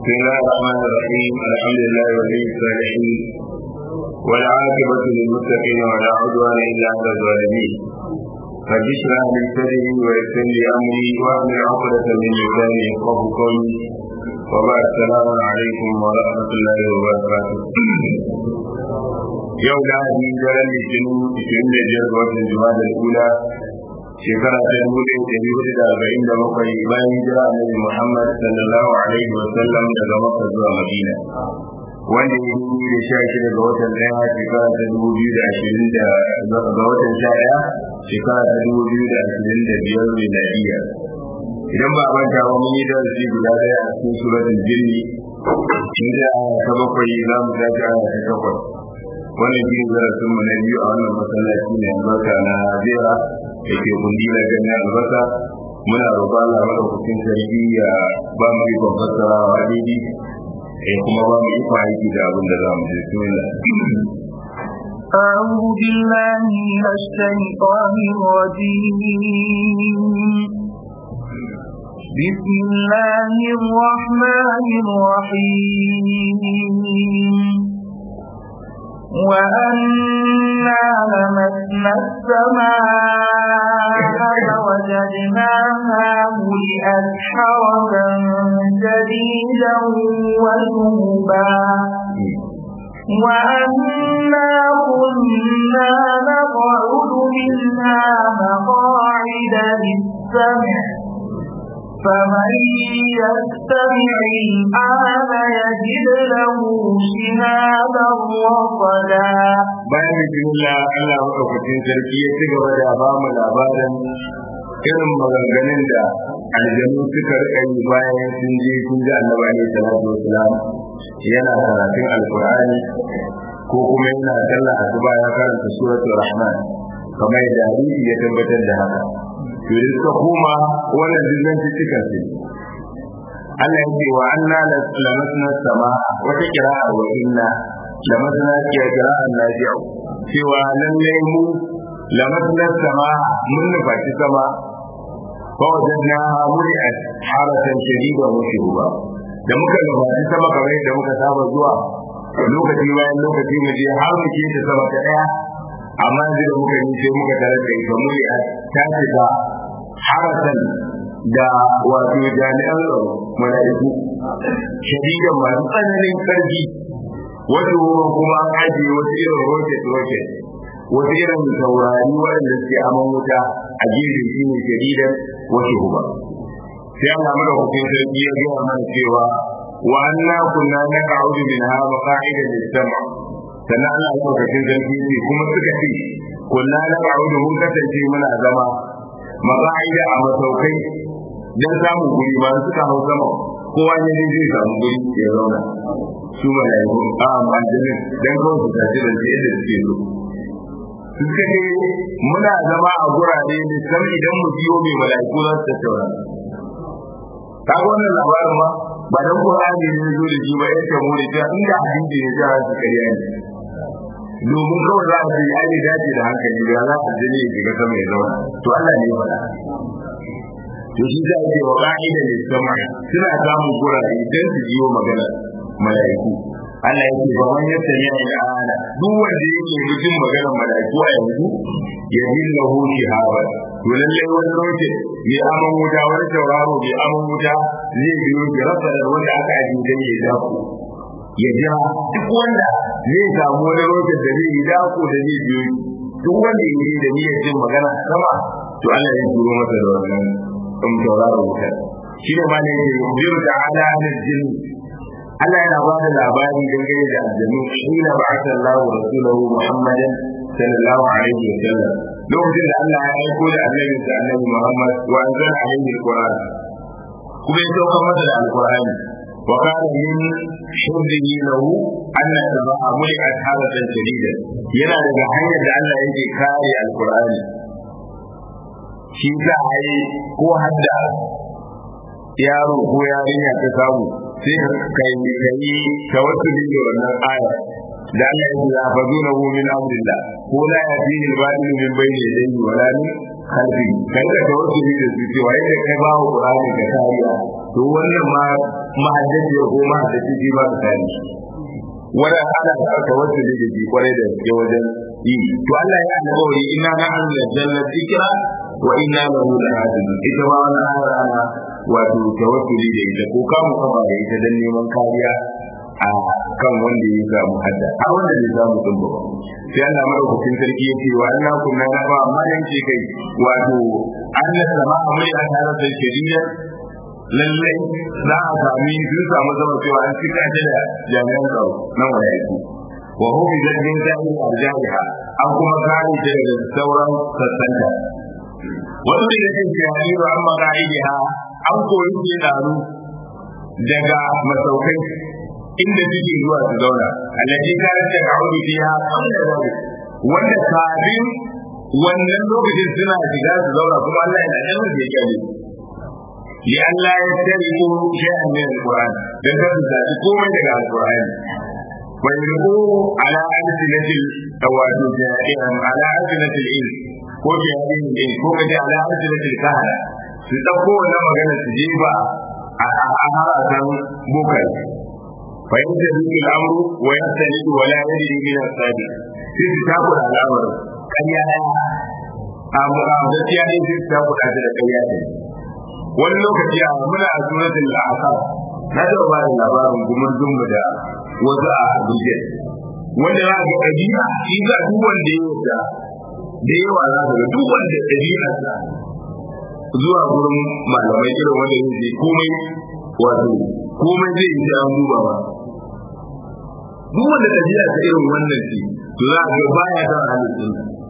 بسم الله الرحمن الرحيم الحمد لله ولي الصالحين والعاقبة للمتقين ولا عدوان إلا على الظالمين رب اشرح لي صدري ويسر لي أمري واحلل عقدة من لساني يفقه قولي وبعد السلام عليكم ورحمة الله وبركاته yau da hadi daren litinin 25 ga watan juma'a da ula shekara ta dubu ɗaya da biyu da arba'in da bakwai bayan hijira annabi Muhammad sallallahu alaihi wa sallam daga Makka zuwa Madina wanda ya yi da sha shida ga watan ɗaya shekara ta dubu biyu da ashirin da ga watan sha ɗaya shekara ta dubu biyu da ashirin da biyar miladiyya idan ba a manta ba mun yi darasi guda ɗaya a cikin suratul jinni inda ta bakwai za mu tashi aya ta takwas wannan shi ne darasin mu na biyu a wannan masallaci mai albarka na jera da ke gundila ganin albasa muna roƙon Allah madaukakin sarki ya ba mu ikon fassarawa daidai ya kuma ba mu ikon aiki da abin da za mu je bismillah أعوذ بالله من الشيطان الرجيم بسم الله الرحمن الرحيم وأنا لمسنا السماء فوجدناها ملئت حرسا شديدا وشهبا وأنا كنا نقعد منها مقاعد للسمع فمن يستمع الآن يجد له شهابا رصدا bayan bismillah Allah madaukakin sarki ya ci gaba da ba mu labarin irin maganganun da aljanu suka rika yi bayan sun je kun ji annabi alaihi salatu wasalam yana karatun alqur'ani ko kuma yana sallah asuba ya karanta suratul rahman kamar yadda hadisi ya tabbatar da haka to da suka koma wannan dizanci suka ce Allah ya ce wa anna lamasna sama wata kira'a wa inna lamasna ya kira'a nafi'u cewa lallai mu lamasna sama mun nufaci sama fa wajadna muli'at haratan shadidan wa shuhuba da muka nufaci sama kamar yadda muka saba zuwa lokaci bayan lokaci mu je har mu ke sama ta daya amma yanzu da muka yi sai muka tarar da ita muli'at ta fita harasan da wato jami'an tsaro mala'iku shadidan masu tsananin karfi wasu horon kuma an ajiye wasu irin rocket rocket wasu irin taurari waɗanda suke aman wuta a gefe shi ne shadidan wasu huba sai an samu da hukun sarki ya gaya mana cewa wa anna kunna naqa'udu minha maqa'ida lis-sam' sannan Allah ya lokacin sarki ce kuma suka ce kunna naqa'udu mun kasance muna zama maqa'ida a masaukai dan samun guri ba suka hau sama kowa ne zai samu guri ya zauna su malaiku a manjanin dan kawai su tafi da su yadda suke so suka ce muna zama a gurare ne sam idan mu biyo mai malaiku za su tattauna ka ga wannan labarin ma ba dan Qur'ani ne zo da shi ba yake mu da inda hadisi ne ja su kariya ne domin kawai za a ce ai ne dace da hankali da za a jini ya shiga sama ya zauna to Allah ne ya faɗa to shi za a ce wa ka'ida ne sama suna samun gurare idan su jiyo magana mala'iku Allah ya ce ba wani yadda ya yi ana duk wanda yake jin magana mala'iku a yanzu ya yi lahu shihaba to lallai wani roke mai aman wuta wani tauraro mai aman wuta zai biyo shi rasa da wanda aka ajiye dan ya zaku ya ja duk wanda zai samu wani roke da zai yi dako da zai biyo duk wanda ya yi da niyyar jin magana sama to Allah ya turo masa da wannan in tauraro wuta shi ne ma ne ke yubiru da ala na jin Allah yana ba da labari dangane da aljanu hina ba'atha Allahu rasulahu Muhammadan sallallahu alaihi wa sallam lokacin da Allah ya aiko da annabi da annabi Muhammad wa anzala alaihi alquran kuma ya sauka masa da alqur'ani wa kana min hubbihi lahu anna taba'a mulikat hadatan shadida yana daga hanyar da Allah yake kare alqur'ani shi za a yi ko hadda yaro ko yarinya ta samu sai ka yi kai tawassuli da wannan aya da Allah ya ce afaduna min amrillah ko la yatihi al-batil min bayni yadayhi wa la min khalfi kai da tawassuli da su cewa yadda kai ba wa Qur'ani da kariya to wannan ma mahaddaci ko mahaddaci shi ba ka tare wanda ana da wasu da ji kwarai da gaske wajen yi to Allah ya alƙawari inna nahnu nazzalna dhikra wa inna lahu lahafizun ita ma wannan ayar ana wato tawassuli da ita ko kamu kafa da ita dan neman kariya a kan wanda ya samu hadda a wanda bai samu din ba sai Allah madaukakin sarki ya ce wa anna kunna nafa amma dan ce kai wato anna sama amri a tare da shari'a lallai za a sami sun samu zama cewa an cika ta da jami'an tsaro na wadatu wa hum jadin jahi arjahiha an kuma kare ta daga sauran sassanta wasu da yake jami'u an maga'idiha an koyi ke daru daga masaukai inda suke zuwa su zauna allati kanat ta'udu fiha qabla dhalik wanda kafin wannan lokacin suna shiga su zauna kuma Allah yana da mu da yake لأن لا يسترقوا شيئا من القرآن لم تنسى كوما من القرآن ويلقوه على ألسنة التواتر على ألسنة العلم ko jami'in din ko kaje ala arzilatil kahana su dauko wannan magana su je ba a haratan bokai fa yadda yake al'amru wa yastanidu wa la yadri min as-sadiq sai su taku da al'amarin kanya daya amma gaskiya ne sai su taku da kanya daya wani lokaci a muna a suratul ahqaf na da ba da labarin gumurzun mu da wasu a Abuja wanda za ga ɗabi'a shi za duk wanda ya yarda da yawa za ka ga duk wanda ɗabi'arsa zuwa gurin malamai irin wanda ya je komai wato komai zai yi da an duba ba duk wanda ɗabi'arsa irin wannan ce to za ka ga baya kan halittun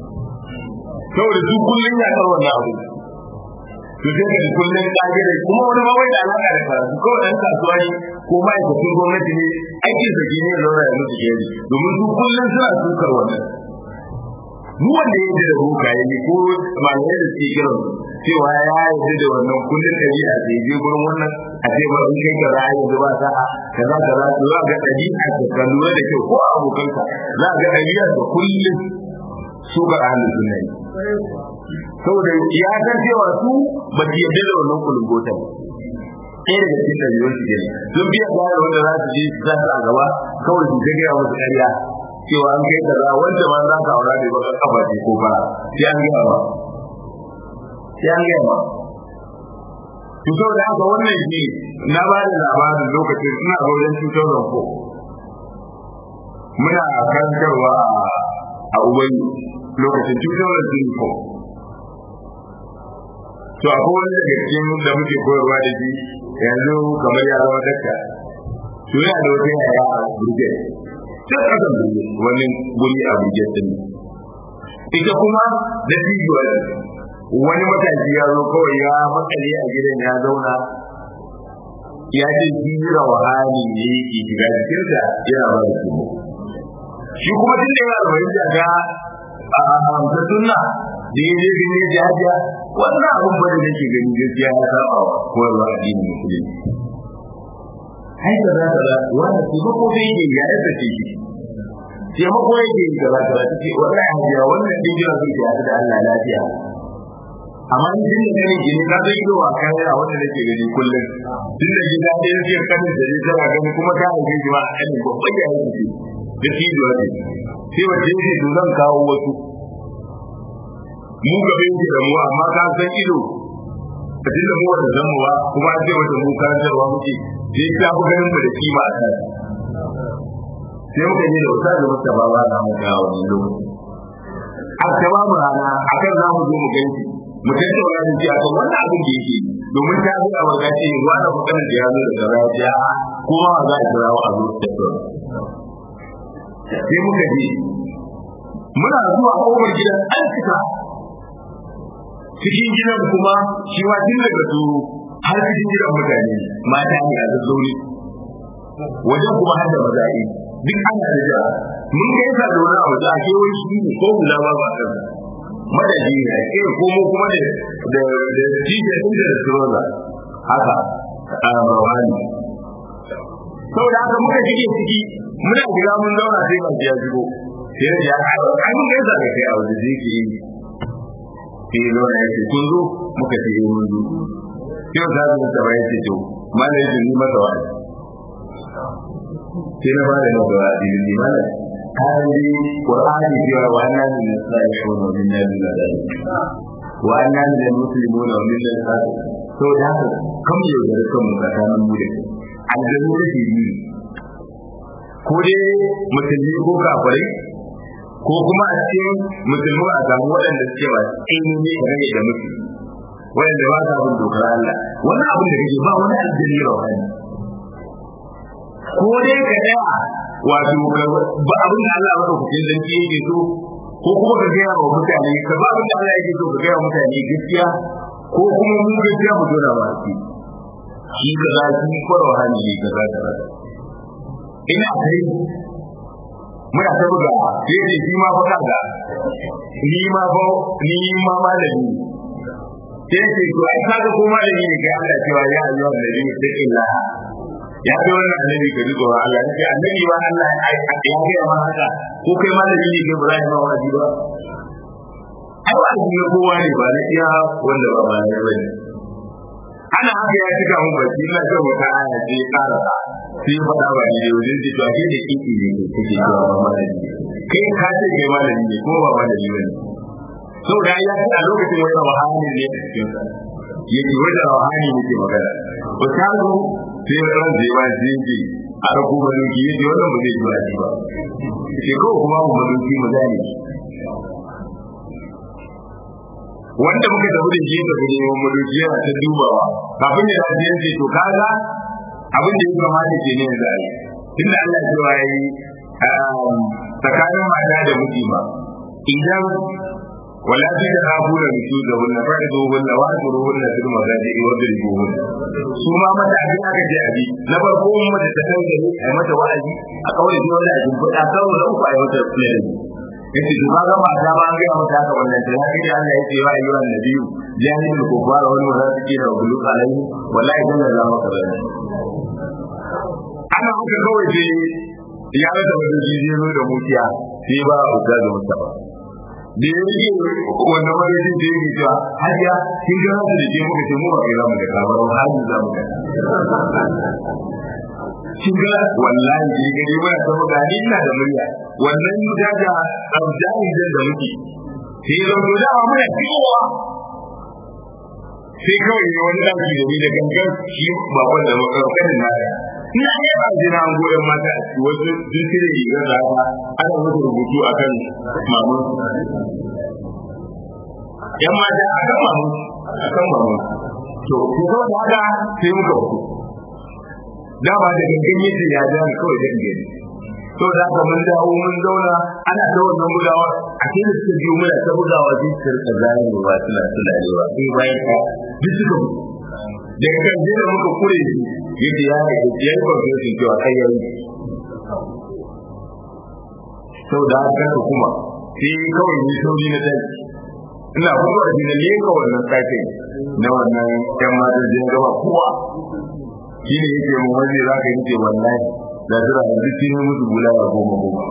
saboda su kullum ya san wannan abu to sai ka kullum kage da kuma wani mawai da alaka da karatu ko dan kasuwa ne ko ma'aikacin gwamnati ne aikin sa ke ne zaura ya musu gari domin su kullum suna sukar wannan duk wanda ya yi da boka ya yi ko malamai da suke kiran cewa ya yi da wannan kullum ɗabi'a sai je gurin wannan a ce ba in kai kaza yanzu ba sa'a kaza kaza to za ga ɗabi'a ka ka lura da kyau ko abokanka za ga ɗabi'a da kullum su ga ahlus sunna saboda ya san cewa su ba su yarda da wannan kulungotan ɗaya daga cikin ɗabi'un su kenan sun biya gane wanda za su je su sa a gaba kawai su gaya musu ƙarya cewa an kai kaza wanda ma za ka aura bai baka kafa ce ko ba sai an gaya ba sai an gaya ba to saboda haka wannan shi na ba da labarin lokacin ina ga wajen cutar da ko muna karantarwa a ubangi lokacin cutar da ko to akwai wani daga cikin da muke koyarwa da shi yanzu kamar ya zama dakka to yana da wata yaya a burge sai aka burge wani guri a burge din ita kuma da tijuwa wani matashi ya zo kawai ya makale a gidan ya zauna ya ce jira wa hali ne yake shiga jikinsa yana ba da su shi kuma tun da yana da wani jaga a ta sunna da ya je gani ya jaja wannan abin ba da nake gani gaskiya ya saba wa koyarwa addinin musulunci ai da za ka wanda taimako da yake ya yadda ce shi taimako yake yi kaza kaza ta ce wallahi hajiya wannan din jira zai ta da Allah lafiya amma ni din da ne gini ka zai yi wa kayan a wanda nake gani kullum din da gida da yake kan da zai tana gani kuma ta haife shi ma a kan babban ya yi ce da shi da wani sai wace yake to zan kawo wasu mu gabe yake da mu amma ka san ido a da mu wanda zan ba kuma an ce wata mu karantarwa muke sai ta fi ganin mu da kima a kan sai muka yi da wata da muka ba ba na mu ga wani lokaci a ta ba mu rana a kan za mu zo mu ganci mu tattauna da shi a kan wannan abin da yake domin ta zo a warga ce wa da kuka da ya zo da rafiya kuma za a kira a zo tattauna sai muka je muna zuwa kofar gidan an cika cikin gidan kuma shi ma tun daga turo har cikin gidan mutane mata ne a zazzauri wajen kuma har da maza'i duk ana da jira mun kai sa da wani abu da ake wani shi ne ko hula ba ba kan madadi ne ke ko mu kuma da da da jije din da tsorola haka a rawani saboda haka muka shige ciki muna shiga mun zauna sai ba ya shigo sai ya ai mun kai sa da kai a wajen da yake yi sai zo ya ce kun zo muka ce mun zo yau za mu ta bai ce to mana yake ni masa wa'azi sai na fara yin da wa'azi da ni mana kayan dai qur'ani cewa wa anna min as-salihun wa min nabiyina dalil wa anna min al-muslimun wa min al so da haka kan yau da kan mu tsakanin mu da aljannu da ke yi ko dai musulmi ko kafirai ko kuma a cikin musulmi a samu waɗanda suke ba tsini ne game da musulmi waɗanda ba sa bin dokar Allah wannan abin da kake ba wani aljanni rawani ko dai ka tsaya wato ba abin da Allah maka kuke zanci yake so ko kuma ka gaya wa mutane ka ba abin da Allah yake so ka gaya wa mutane gaskiya ko kuma mun gaskiya mu dora ba shi shi ka za shi kwaro hali ne ka za ka rasa ina kai muna ta buga sai da shi ma fa kaga ni ma fa ni ma malami sai ce to ai kaga ko malami ne kai Allah cewa ya ayyuha alladhi taqillah ya kai wannan annabi ka ji tsoron Allah sai annabi ba Allah ya ga ma haka ko kai malami ne kai Ibrahim ba wani ba ai wa ne kowa ne ba na iya wanda ba ba ne bane ana haka ya cika mun baki ina ga wata aya ce ƙara sai faɗa ba ne wajen ji to ake da kiki ne ko kike cewa ba malami kai ka ce kai malami ne ko ba malami bane saboda ya ce a lokacin wani wahani ne a cikin sa yake wajen wahani ne ke magana ba ta zo sai ran zai ba jinji a rako maluki yace wannan ba zai jira ba ke ko kuma mu maluki mu zane wanda muka tafi da shi da gani mu maluki yana ta dubawa kafin ya dace yace to kaga abin da ya kamata ke ne yanzu ai tunda Allah ya cewa yayi tsakanin mata da miji ba idan ولا تجربون نشوزهن فاعذوهن واهجروهن في المضاجع واضربوهن ثم متى abin aka je abi na farko mun mata ta kai da ai mata wa'azi a kawai ji wani ajin kuɗa kawai da uku ai mata play yace to kaga mata ba an ga mata haka wannan da haka da Allah yace wa ayyuhan nabiyyu jahilul kuffara wal munafiqina wa buluk alayhi wallahi dan Allah maka bayani ana haka kawai je ya rasa wani jijiyo da mutiya sai ba a da mutaba da ya yi wannan madadin da yake cewa hajiya kin ga haka da ke muka ce mu ba kai za mu ga kamar hali za mu ga kin ga wallahi da gari muna ta muka ni ina da murya wannan daga abdani da da muke sai ya zo da muna fitowa sai kawai ne wani daki da ni da gangan shi ba wanda makarkarin nada ina ne ba jina an goyon mata a ciki wasu jirgin riga da haka ana musu rubutu akan mamun yan mata akan mamun akan mamun to ko da haka sai muka fito dama da gangan yace ya ja ni kawai dan gani to da haka mun dawo mun zauna ana da wannan bugawa a cikin suka biyo muna ta bugawa sai su rika zarewa suna sulalewa sai bayan ka duk suka da kan je da muka kure shi yadda ya yi ya yi kwamfiyar cewa kai yayi sau da haka ka kuma sai kawai ni sauri na dai ina kuma da jina leka wannan sakin na wannan yan matan jin gaba kowa shi ne yake mu wani za ka yi ce wallahi da zira yanzu shi ne musu bula da goma goma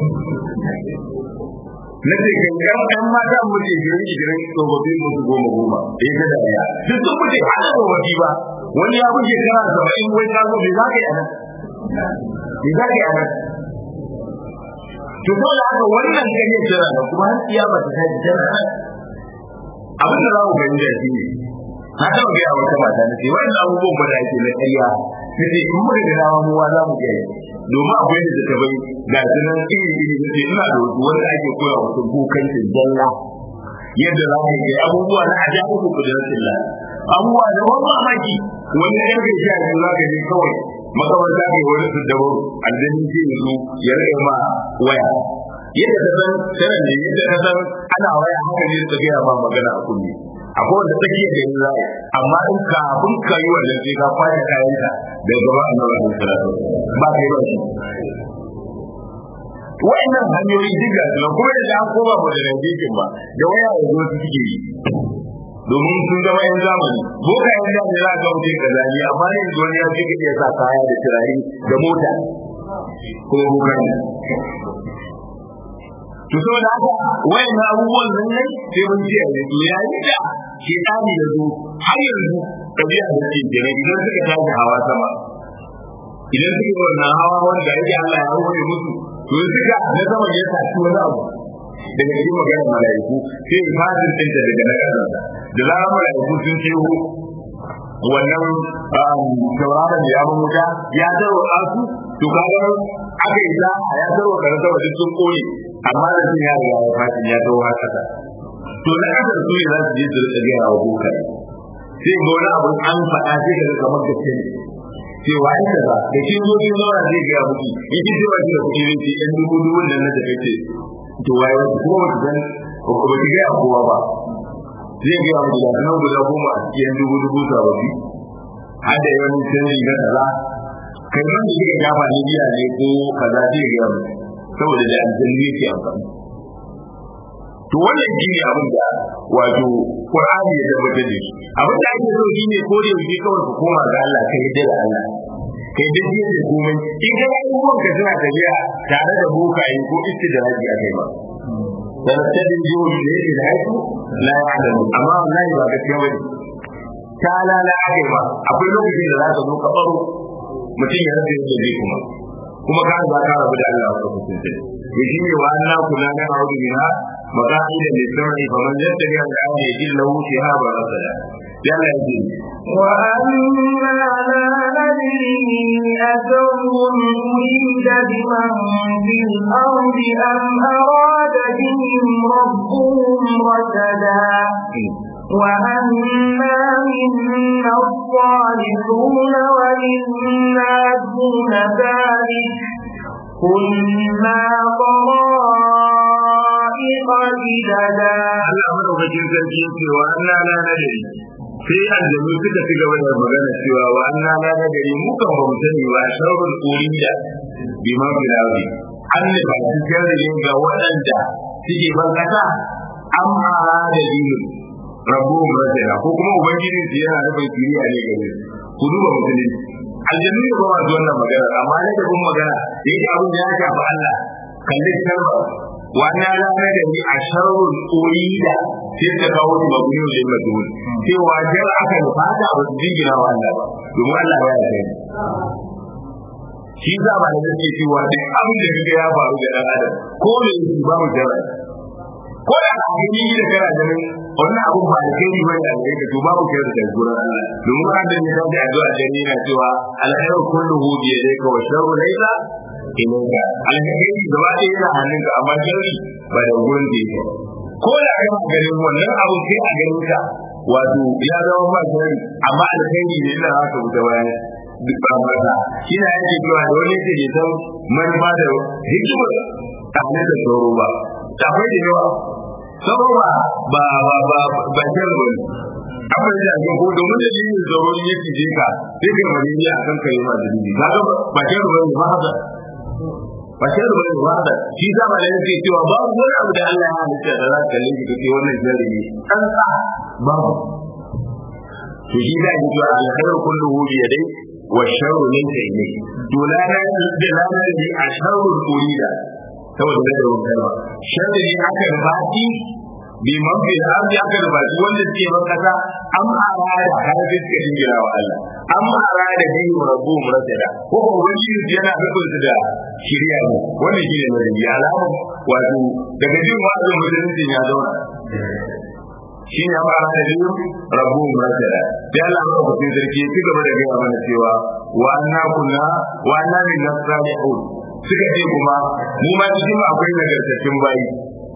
na ce kan yan yan mata mu ce girin girin tsofaffi musu goma goma da ya da ya duk sun fice hana tsofaffi ba wani ya buge kana saba'in wai ka zo bai za ka yi anan bai za ka yi anan to ko da haka wannan kan yin jira da kuma har kiyama ta tashi jira abin da za mu gani da shi ne na taɓa gaya wata mata na ce wannan abubuwan ba da ake na ƙarya na ce in muka ga dama mu wa za mu gaya domin akwai da ta bai ga su nan iri iri na ce ina da wasu wanda ake koya wasu bukancin jalla yadda za ka yi abubuwa na ajabu ku kudurin Allah abubuwa da wani mamaki wani ɗan bai sha yanzu za ka je kawai makabarta ne wani su dabar aljani ce yanzu ya rage ma waya yadda ka san sanar ne yadda ka san ana waya haka ne ta gaya ma magana a kunne akwai wanda take da yanzu za amma in kafin ka yi wannan sai ka kwashe kayanka da gaba a nan ranar salatu ba ka yi ba shi wa'annan hanyoyi duk da su kuma da an koma modernization ba da waya da zo su suke yi domin sun zama yan zamani boka yan da ne za ka wuce ka zani amma ne yanzu wani ya ce ka iya sa kaya da turare da mota ko boka ne to so da haka wayan abubuwan nan ne sai mun ji ne to yayin da shedani ya zo har yanzu ɗabi'a da ke kenan idan suka tashi hawa sama idan suka yi wannan hawa wanda yake Allah ya hore musu to suka na sama ya tashi wani abu daga cikin maganar mala'iku sai fadin ɗinta daga na ƙasarsa da zarar mala'iku sun ce wannan tauraron da ya ban wuta ya tarwata su to kaga aka yi za a ya tarwata na sama duk sun koyi amma da sun ya riga ya fashi ya tawo kasa to na kasar su ne za su je su rika gaya wa boka sai ga wani abu an faɗa sai ka ga kamar gaske ne cewa ai kaza da kin zo kin zauna zai gaya muku in kin ce ba ki da kuɗi ne ce ɗan dubu dubu nan na tafi ce to waye wata kuma ba ki san ba ki gaya kowa ba zai gaya muku da nan guda goma a cikin dubu dubu sababbi har da yawan canji na kaza kai man da kika gafa ne biya ne ko kaza zai gaya muku saboda da aljanni yake amfani to wannan shine abin da wato Qur'ani ya tabbatar da shi abin da ake so shine ko da yake kawai ku koma ga Allah kai da Allah kai da shi da komai in ka ga abubuwan ka suna tafiya tare da bokaye ko istidraji akai ba dan tadin jiwo ne da haiku la ya'lamu amma wallahi ba gaskiya bane ta la la ake ba akwai lokacin da za ka zo ka baro mutum ya rasa yadda zai kuma kuma ka za ka rabu da Allah ko kusin sai ya shi ne wa Allah kula na a'udhu biha maqaida lisani fa man yattabi al-ayati yajid lahu shihaban rasada yalla yaji وأنا لا ندري أشر أريد بمن في الأرض أم أراد بهم ربهم رشدا وأنا منا الصالحون ومنا دون ذلك كنا طرائق جددا Allah madaukakin sarki yake wa Allah la nadari sai aljanu suka ci gaba da magana cewa wa anna la nadari mu kan ba mu sani ba sharrul uriya bima bilawi an ne ba su sharri ga waɗanda suke ban kasa an fara da dinin rabu rajala ko kuma ubangiji su yana nufin kiriya ne gare ku duba musulunci aljannu ne ba masu wannan magana amma ne da kun magana yake abin da ya shafi Allah kalli sharra wannan rana da ni a sharrul urida sai ta kawo shi ba gudu da majhul cewa jar aka nufata ba su jingina wa Allah ba domin Allah ya yi shi za ba da yake cewa duk abin da kaga ya faru da dan adam ko da yake ba mu jara ko da ka gani da kana ganin wannan abun ba alheri ba da alheri to babu kai da gurin Allah domin Allah ne da addu'a da ni na cewa alkhairu kulluhu bi yadayka wa sharru laysa ilayka alheri gaba ɗaya yana hannunka amma sharri ba da gurin da yake ko da kana ganin wannan abun sai a ganin ka wato ya zama ba sharri amma alheri ne da haka wuta bayan duk ba mata shi na yake cewa da wani yake ke san manufa da hikimar tare da tsoro ba akwai da yawa tsoro ba ba ba ba ba jar ba ne akwai da ake ko domin da yin tsoro ne yake je ka sai kai mani ne a kan kai ma da dini kaga ba jar ba ne ba haka ba jar ba ne ba haka shi za ba da yake cewa babu wani abu da Allah ya halitta da za ka kalle shi kace wannan jari ne an sa babu to shi da yake cewa alkhairu kulluhu bi yadai والشر ليس إليه دولانا دلانا دي أشر الأريد saboda da da kalma sharri ne aka rubati bi man bil ardi aka rubati wanda suke ban kasa am arada har sai suka dingira wa Allah am arada bi rabbu murtada ko ko wani yana nufin su da shiriya ne wannan shine ne ya alama wato daga jin wa'azin musulunci ya zauna shi ne amma ana da rabu masara sai Allah ya rubuta sarki ya cigaba da gaya mana cewa wa anna kunna wa anna min nasra'un suka ce kuma mu ma cikin akwai nagartattun bayi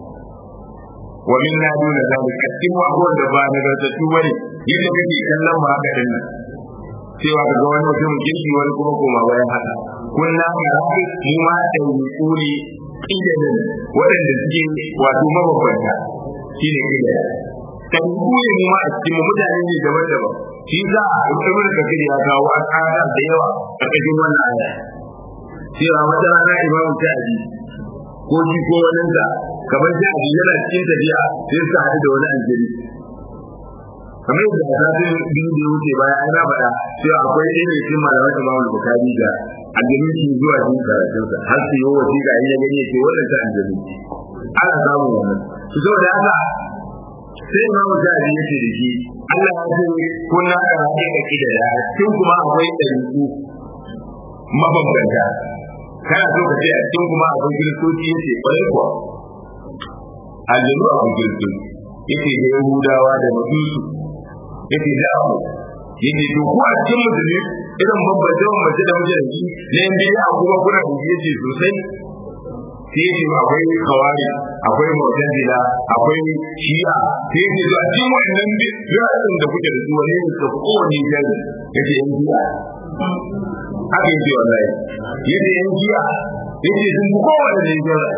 wa min na duna zalika cikin mu akwai da ba nagartattu bane yadda kake kallon mu haka din nan cewa ga wani mutum kirki wani kuma koma bayan haka kunna marafi mu ma da kuli idanun waɗanda suke wato mabambanta shine idanun kan kuye mu a cikin mutane ne daban-daban shi za a ibn kafir ya kawo a tsara da yawa a cikin wannan aya cewa wata rana imam ta'adi ko shi ko wani da kamar ta'adi yana cikin tafiya sai su haɗu da wani aljeri kamar yadda a zafin biyu da wuce baya an na faɗa cewa akwai ɗaya ne cikin malaman imam bukari da aljeri shi zuwa jin karatunsa har su yi wa wasiƙa in ya gani ya ce wannan ta aljeri ana samun wannan su saboda haka sai imamu jahili yake da shi Allah ya ce kuna da rage da kida da cikin kuma akwai ɗariku mabambanta kana so ka ce a cikin kuma akwai kiristoci yace kwarai kuwa aljanu akwai kiristoci yace da yahudawa da majusu yace da abu yace to ko a cikin musulmi irin bambance bambance da muke da shi na yan biya kuma kuna da yace sosai sai yace akwai kawari akwai mu'tazila akwai shi'a sai yace to a cikin wannan bid'a'in da kuke da su wani ne suka kowane jari yace yan biya haka yace wallahi yace yan biya yace sun fi kowane ne jari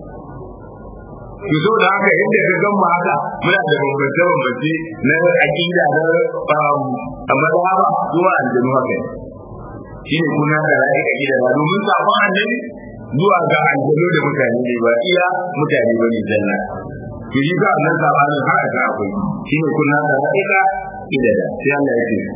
to so da haka inda ka gan mu haka muna da bambance bambance na aqida na mazhaba zuwa aljanu haka shi ne kuna da ra'ayi aqida da domin sabon annabi zuwa ga aljanu da mutane ne ba iya mutane bane janna to shi ga nan sabanin har aka akwai shi ne kuna da ra'ayi aqida da sai Allah ya ce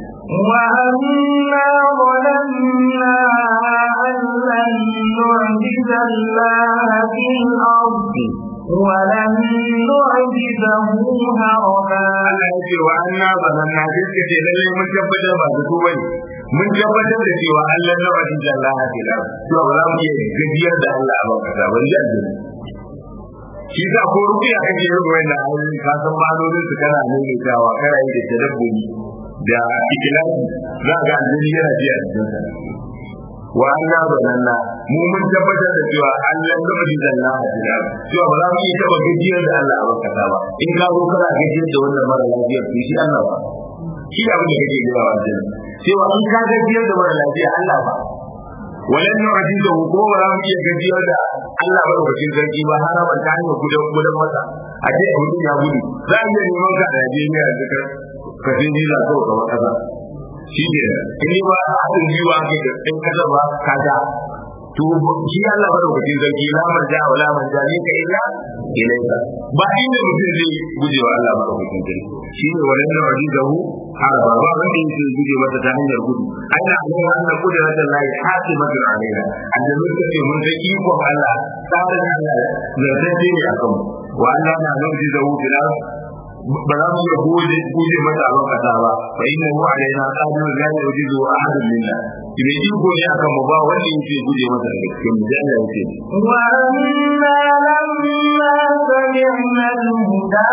وأنا ظننا أن لن نعجز الله في الأرض ولن نعجزه هربا Allah ya ce wa anna zananna sai suka ce lalle mun tabbatar ba da su bane mun tabbatar da cewa Allah na wa jalla Allah fil ard to ba za mu iya gajiyar da Allah ba kaza ban ji aljanna shi sa ko rubiya kake yin wannan ayoyi ka san malolin su kana nuna cewa kana yi da tadabburi da ikhlasi za ga aljanna yana ji a cikin sa wa anna zananna mu mun tabbatar da cewa Allah na wa jalla Allah fil ard cewa ba za mu iya taba gajiyar da Allah ba kaza ba in ka zo kana gajiyar da wannan mara lafiyar to shi Allah ba shi abin da kake gina wa aljanna cewa in ka gajiyar da mara lafiya Allah ba walan nu'jizu ko ba za mu iya gajiyar da Allah ba lokacin sarki ba har ban ta hanyar gudan gudan masa a ce a mutum ya gudu za a iya neman ka a Najeriya da ka ka jin jiza ko ka wata shi ne in ba a haɗin jiwa ke da ɗin kasa ba ka ga to shi Allah ba lokacin sarki la marja wa la marja ni ka illa ilaika ba inda mutum zai guje wa Allah ba lokacin sarki shi ne walan nu'jizu har ba ba wanda yake guje masa ta hanyar gudu ana ne wannan kudratin lahi hasimatun alaina annabi ta ce mun ga ikon Allah tsarin Allah zartacce ne akan mu wa Allah na nufi da wuce da ba za mu iya guje guje masa a kasa ba fa inna hu alaina qadirun la yujizu ahadun minna ibe iko ne akan mu ba wanda yake guje masa daga cikin mu da Allah yake وأنا لما سمعنا الهدى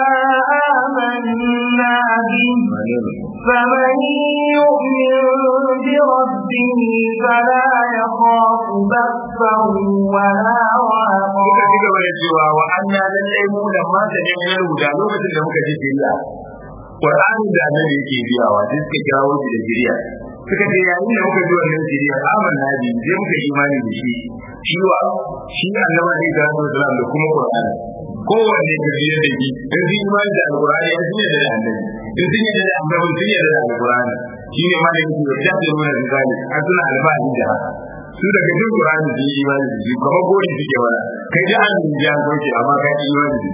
آمنا به فمن يؤمن بربه فلا يخاف بأسا ولا muka ci رهقا gaba da cewa wa anna lallai mu da ma da ne huda lokacin da muka ji shiriya Qur'ani da annabi yake biyawa sai suka kirawo shi da shiriya suka ce yayin da muka ji wannan shiriya amanna bi sai muka imani da shi shi wa shi annabi ne da sallallahu da kuma Qur'ani kowanne ka ji da shi in sun imani da alqur'ani ya shine da annabi in sun yi da annabi sun yi da alqur'ani shi ne ma da yake da tafi nuna da zali an suna alfahari da haka su daga jin Qur'ani su yi imani da shi kuma gori suke wala kai da an yi ya sauke amma kai yi imani da shi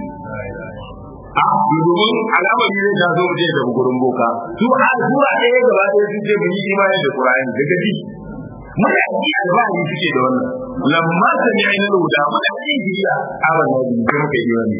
a domin al'amari zai ta zo mu je da gurin boka su a sura ɗaya gaba ɗaya sun ce mun yi imani da Qur'ani daga ji muna yi alfahari suke da wannan lamma sami ainihin rubuta muna yi jiya a wannan da muka muka yi wani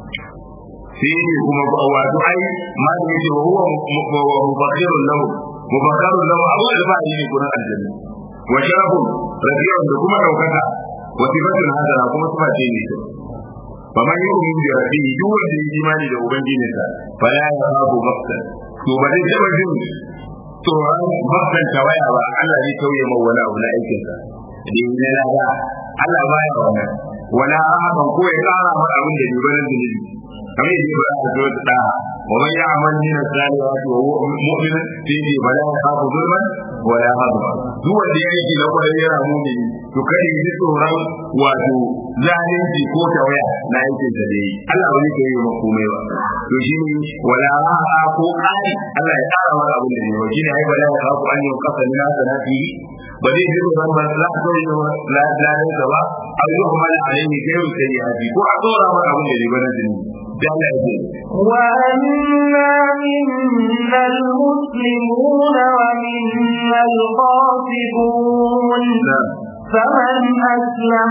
sai ne kuma wato ai ma da yake wa huwa mubakhirun lahu mubakhirun lahu abu da ba yi gurin aljanna wa sharafun rabi'un da kuma daukaka wa sifatun hadara kuma sifa ce ne to faman yu'min bi rabbihi duk wanda ya imani da ubangijinsa fala yahabu maqtan to ba zai taba jin tsoron maqtan tawaya ba Allah zai tauye ma wani abu na aikin sa da yin lada Allah baya wannan wala ahaban ko ya kara masa abin da bai bane zunubi kamar yadda ba a zo da wa man ya'mal min as-salihati wa huwa mu'min fi bi bala yakhafu zulman wa la hadma duk wanda ya yi na kwarai yana mu'mini to kai ji tsoron wato zalunci ko tawaya na aikin da dai Allah ba zai yi maka komai ba to shi ne wala raha ko qali Allah ya tsara maka abin da ne ba shine ai bala yakhafu an yuqasa min hasanati ba zai ji tsoron ba za ka yi ladan ka ba a yi kuma alaihi gairu sayyi'ati ko a tsora maka abin da ne ba na zunubi dan Allah ya ce وأنا منا المسلمون ومنا القاسطون نعم فمن أسلم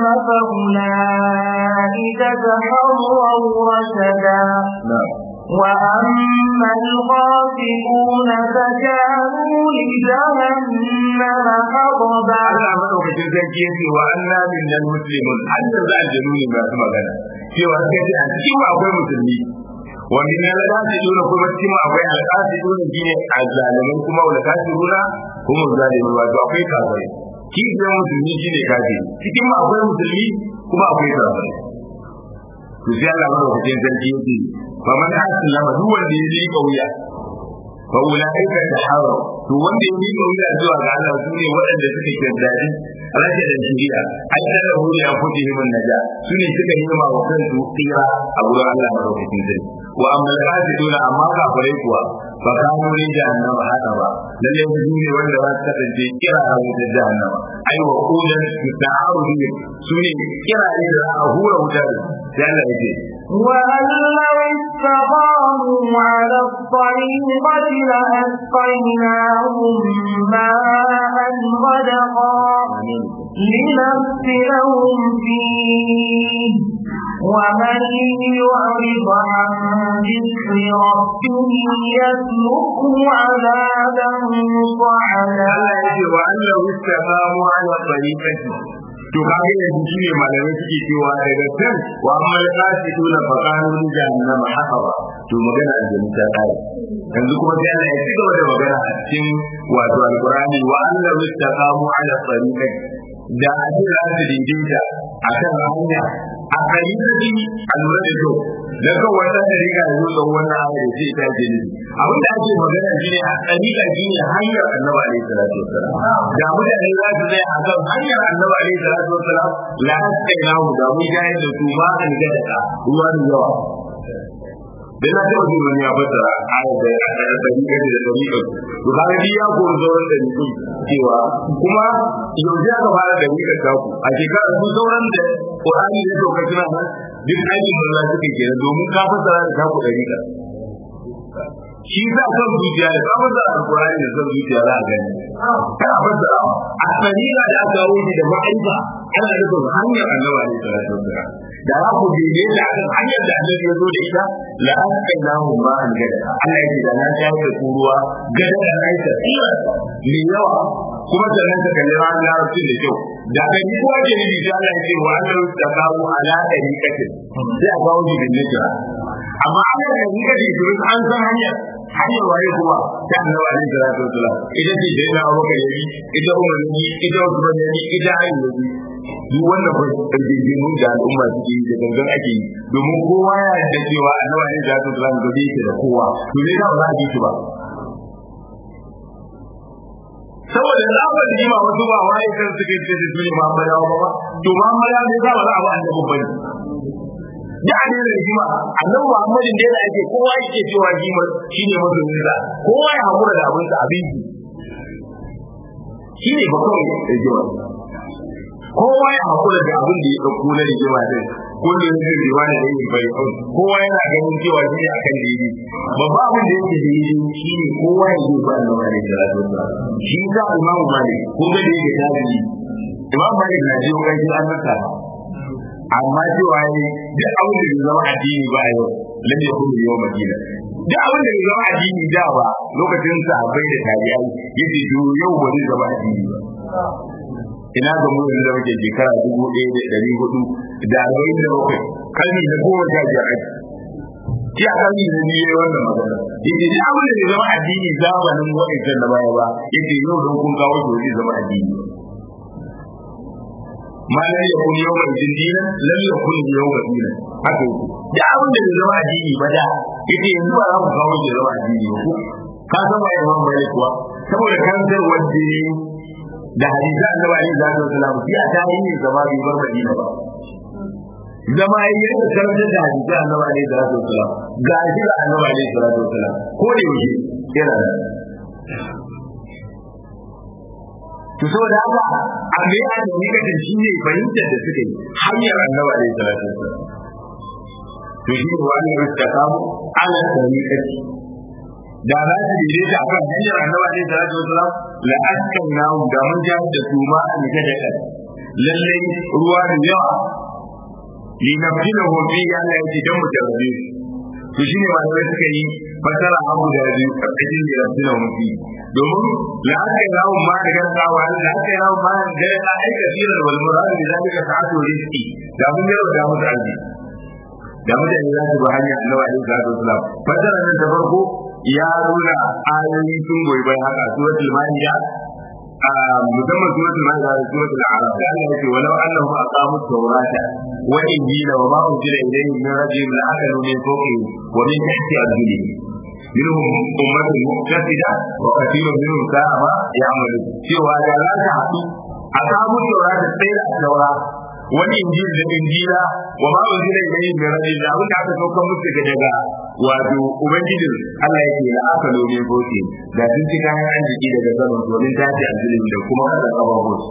فأولئك تحروا رشدا نعم وأما الغافلون فكانوا لجهنم حطبا Allah madaukakin sarki ya ce wa anna min nan muslimun an da za a janu ne masu magana cewa suka ce a cikin mu akwai musulmi wa min nan la tasiduna kuma cikin mu akwai alqasiduna shine azzalimin kuma wal kafiruna kuma zalimin wato akwai kafirai kifin musulmi shine kafiri cikin mu akwai musulmi kuma akwai kafirai to sai Allah madaukakin sarki ya ce fa man aslama duk wanda ya yi kauya fa ulaika tahawu to wanda ya miƙa wuya zuwa ga Allah su ne waɗanda suka kirdadi rashin da shiriya ai da lahu ya kuce himin naja su ne suka nema wa kansu tsira a gurin Allah madaukakin sarki wa amma al-qasiduna amma kafirai kuwa fa kanu li jahannama haka ba lalle su ne wanda za su kasance kira a wutar jahannama ai wa qulan musta'arudu su ne kira ne da a hura wutar sai Allah ya ce وأن لو استقاموا على الطريقة لأسقيناهم ماء غدقا لنفتنهم فيه ومن يعرض عن ذكر ربه يسلكه عذابا صعدا Allah ya ce wa Allah istaqamu ala tariqati to kaga yanzu shine malamai suke cewa daga kan wa amal qasiduna fa kanu li jahannama hasaba to magana aljanu ta kare yanzu kuma sai Allah ya ci gaba da magana a cikin wato alqur'ani wa Allah istaqamu ala tariqati da ake za su daidaita a kan hanya a tariqati a lura da kyau daga wata tariqa yanzu da wannan ayar ce ta ce ne abin da ake magana shine a tariqa shine hanyar annabi alaihi salatu wassalam da mutane za su tsaya a kan hanyar annabi alaihi salatu wassalam la askainahu da mun jayar da su ma an ga da ruwa da yawa dan na taɓa jin wani ya fassara ayar da a ɗaya tariqa da tariqa to kaga bi ya kori sauran da mutum cewa kuma yanzu ya fara da mika taku a shekara su sauran da Qur'ani ya sauka suna nan duk aikin da suke kenan domin ka fassara da taku dariƙa shi za son zuciya da ka fassara alƙur'ani da son zuciya za a gani kana fassara a tsarira da aka kawo da ma'aifa ana nufin hanyar annabi alaihi salatu wasalam da za ku daidai da akan hanyar da annabi ya zo da ita la asqai lahu ma an gada Allah ya ce da na shayar da ku ruwa gada da na yi tsira mai yawa kuma sannan ka kalli ran larabcin da kyau da kan yi kowa ke nufi sai Allah ya ce wa Allah ta kawo ala dariqatin sai a kawo shi bin najira amma ana da dariqatin to an san hanyar hanyar waye kuma ta annabi alaihi salatu wasalam ita ce da yana Abubakar yayi ita Umar yayi ita Usman yayi ita Ali yayi duk wannan fa tarbiyyinu da al'umma suke yi da gangan ake yi domin kowa ya yarda cewa annabi alaihi salatu wasalam gobe yake da kowa to ne da ba za a ji shi ba saboda tsabar jima wasu ba waye kan suke ce su ne Muhammadawa ba ba to Muhammadawa ne za ba za a ba annabi bane da a nuna rigima annabi Muhammadin da yake kowa yake cewa jima shine masoyin sa kowa ya hakura da abin sa abin shi ne ba kawai rigima kowa ya hakura da abin da ya dauko na rigima din kullum zai riwa da yin bai kowa yana ganin cewa shi ne akan daidai babba abin da yake daidai shi ne kowa ya yi ba da wani salatu wasallam shi ka imam malik ko ga da yake tabi imam malik na ji kai shi an nasa amma cewa ne duk abin da zama addini ba yau lam yakun yawm madina duk abin da zama addini da ba lokacin sahabbai da tabi'ai yace to yau ba zai zama addini ba ina ga mu da muke shekara dubu ɗaya da ɗari hudu da arba'in da bakwai kalmi na goma sha biyar ake shi a kalmi na biyu wannan magana yace duk abin da zama addini zamanin wa'ancan da baya ba yace yau don kun kawo shi zai zama addini ma lam yakun yawma dina lam yakun yawma dina haka yake da abin da zai zama addini ba da yace yanzu ba za ku kawo shi zama addini ba ka san ba yawan bai kuwa saboda kansar wanda da hadisan annabi alaihi salatu wasallam shi a tarihin zama bai bar madina ba zama yayi da karantar da hadisan annabi alaihi salatu wasallam ga shi da annabi alaihi salatu wasallam ko da yake yana da to saboda haka abin da aka yi kace shi ne fahimtar da suka yi hanyar annabi alaihi salatu wasallam to shi ne wani istaqamu ala tariqati da za su daidaita a kan hanyar annabi alaihi salatu wasalam la askan nahu da mun ja da su ma a nika da kai lallai ruwa da yawa li nafsina hu fi Allah ya ce dan mu tarbe to shine malamai suka yi fasara abu da biyu karkashin da rasu na mafi domin la aka yi rawun ma da gasa wa la aka yi rawun ma da gasa aika jiran wal murad da zalika ta'atu rizqi da mun yau da mutu arziki da mutane za su bi hanyar annabi alaihi salatu wasalam fasara nan ta farko ya nuna ayoyi sun goyi bayan haka suratul maida musamman suratul maida da suratul arab da Allah yake walau annahum aqamu tawrata wa injila wa ma unzila ilayhim min rabbihim la akalu min fawqihim wa min tahti arjulihim منهم أمة مقتصدة وكثير منهم ساء ما يعملون سوى لا تحدث أقاموا التوراة السيد التوراة wani injil da injila wa ma unzila ilayhi min rabbil da abin da aka sauka musu daga daga wato ubangijin Allah yake da aka lobe goce da sun ci kayan arziki daga saman domin ta ce aljilin da kuma kada kaba musu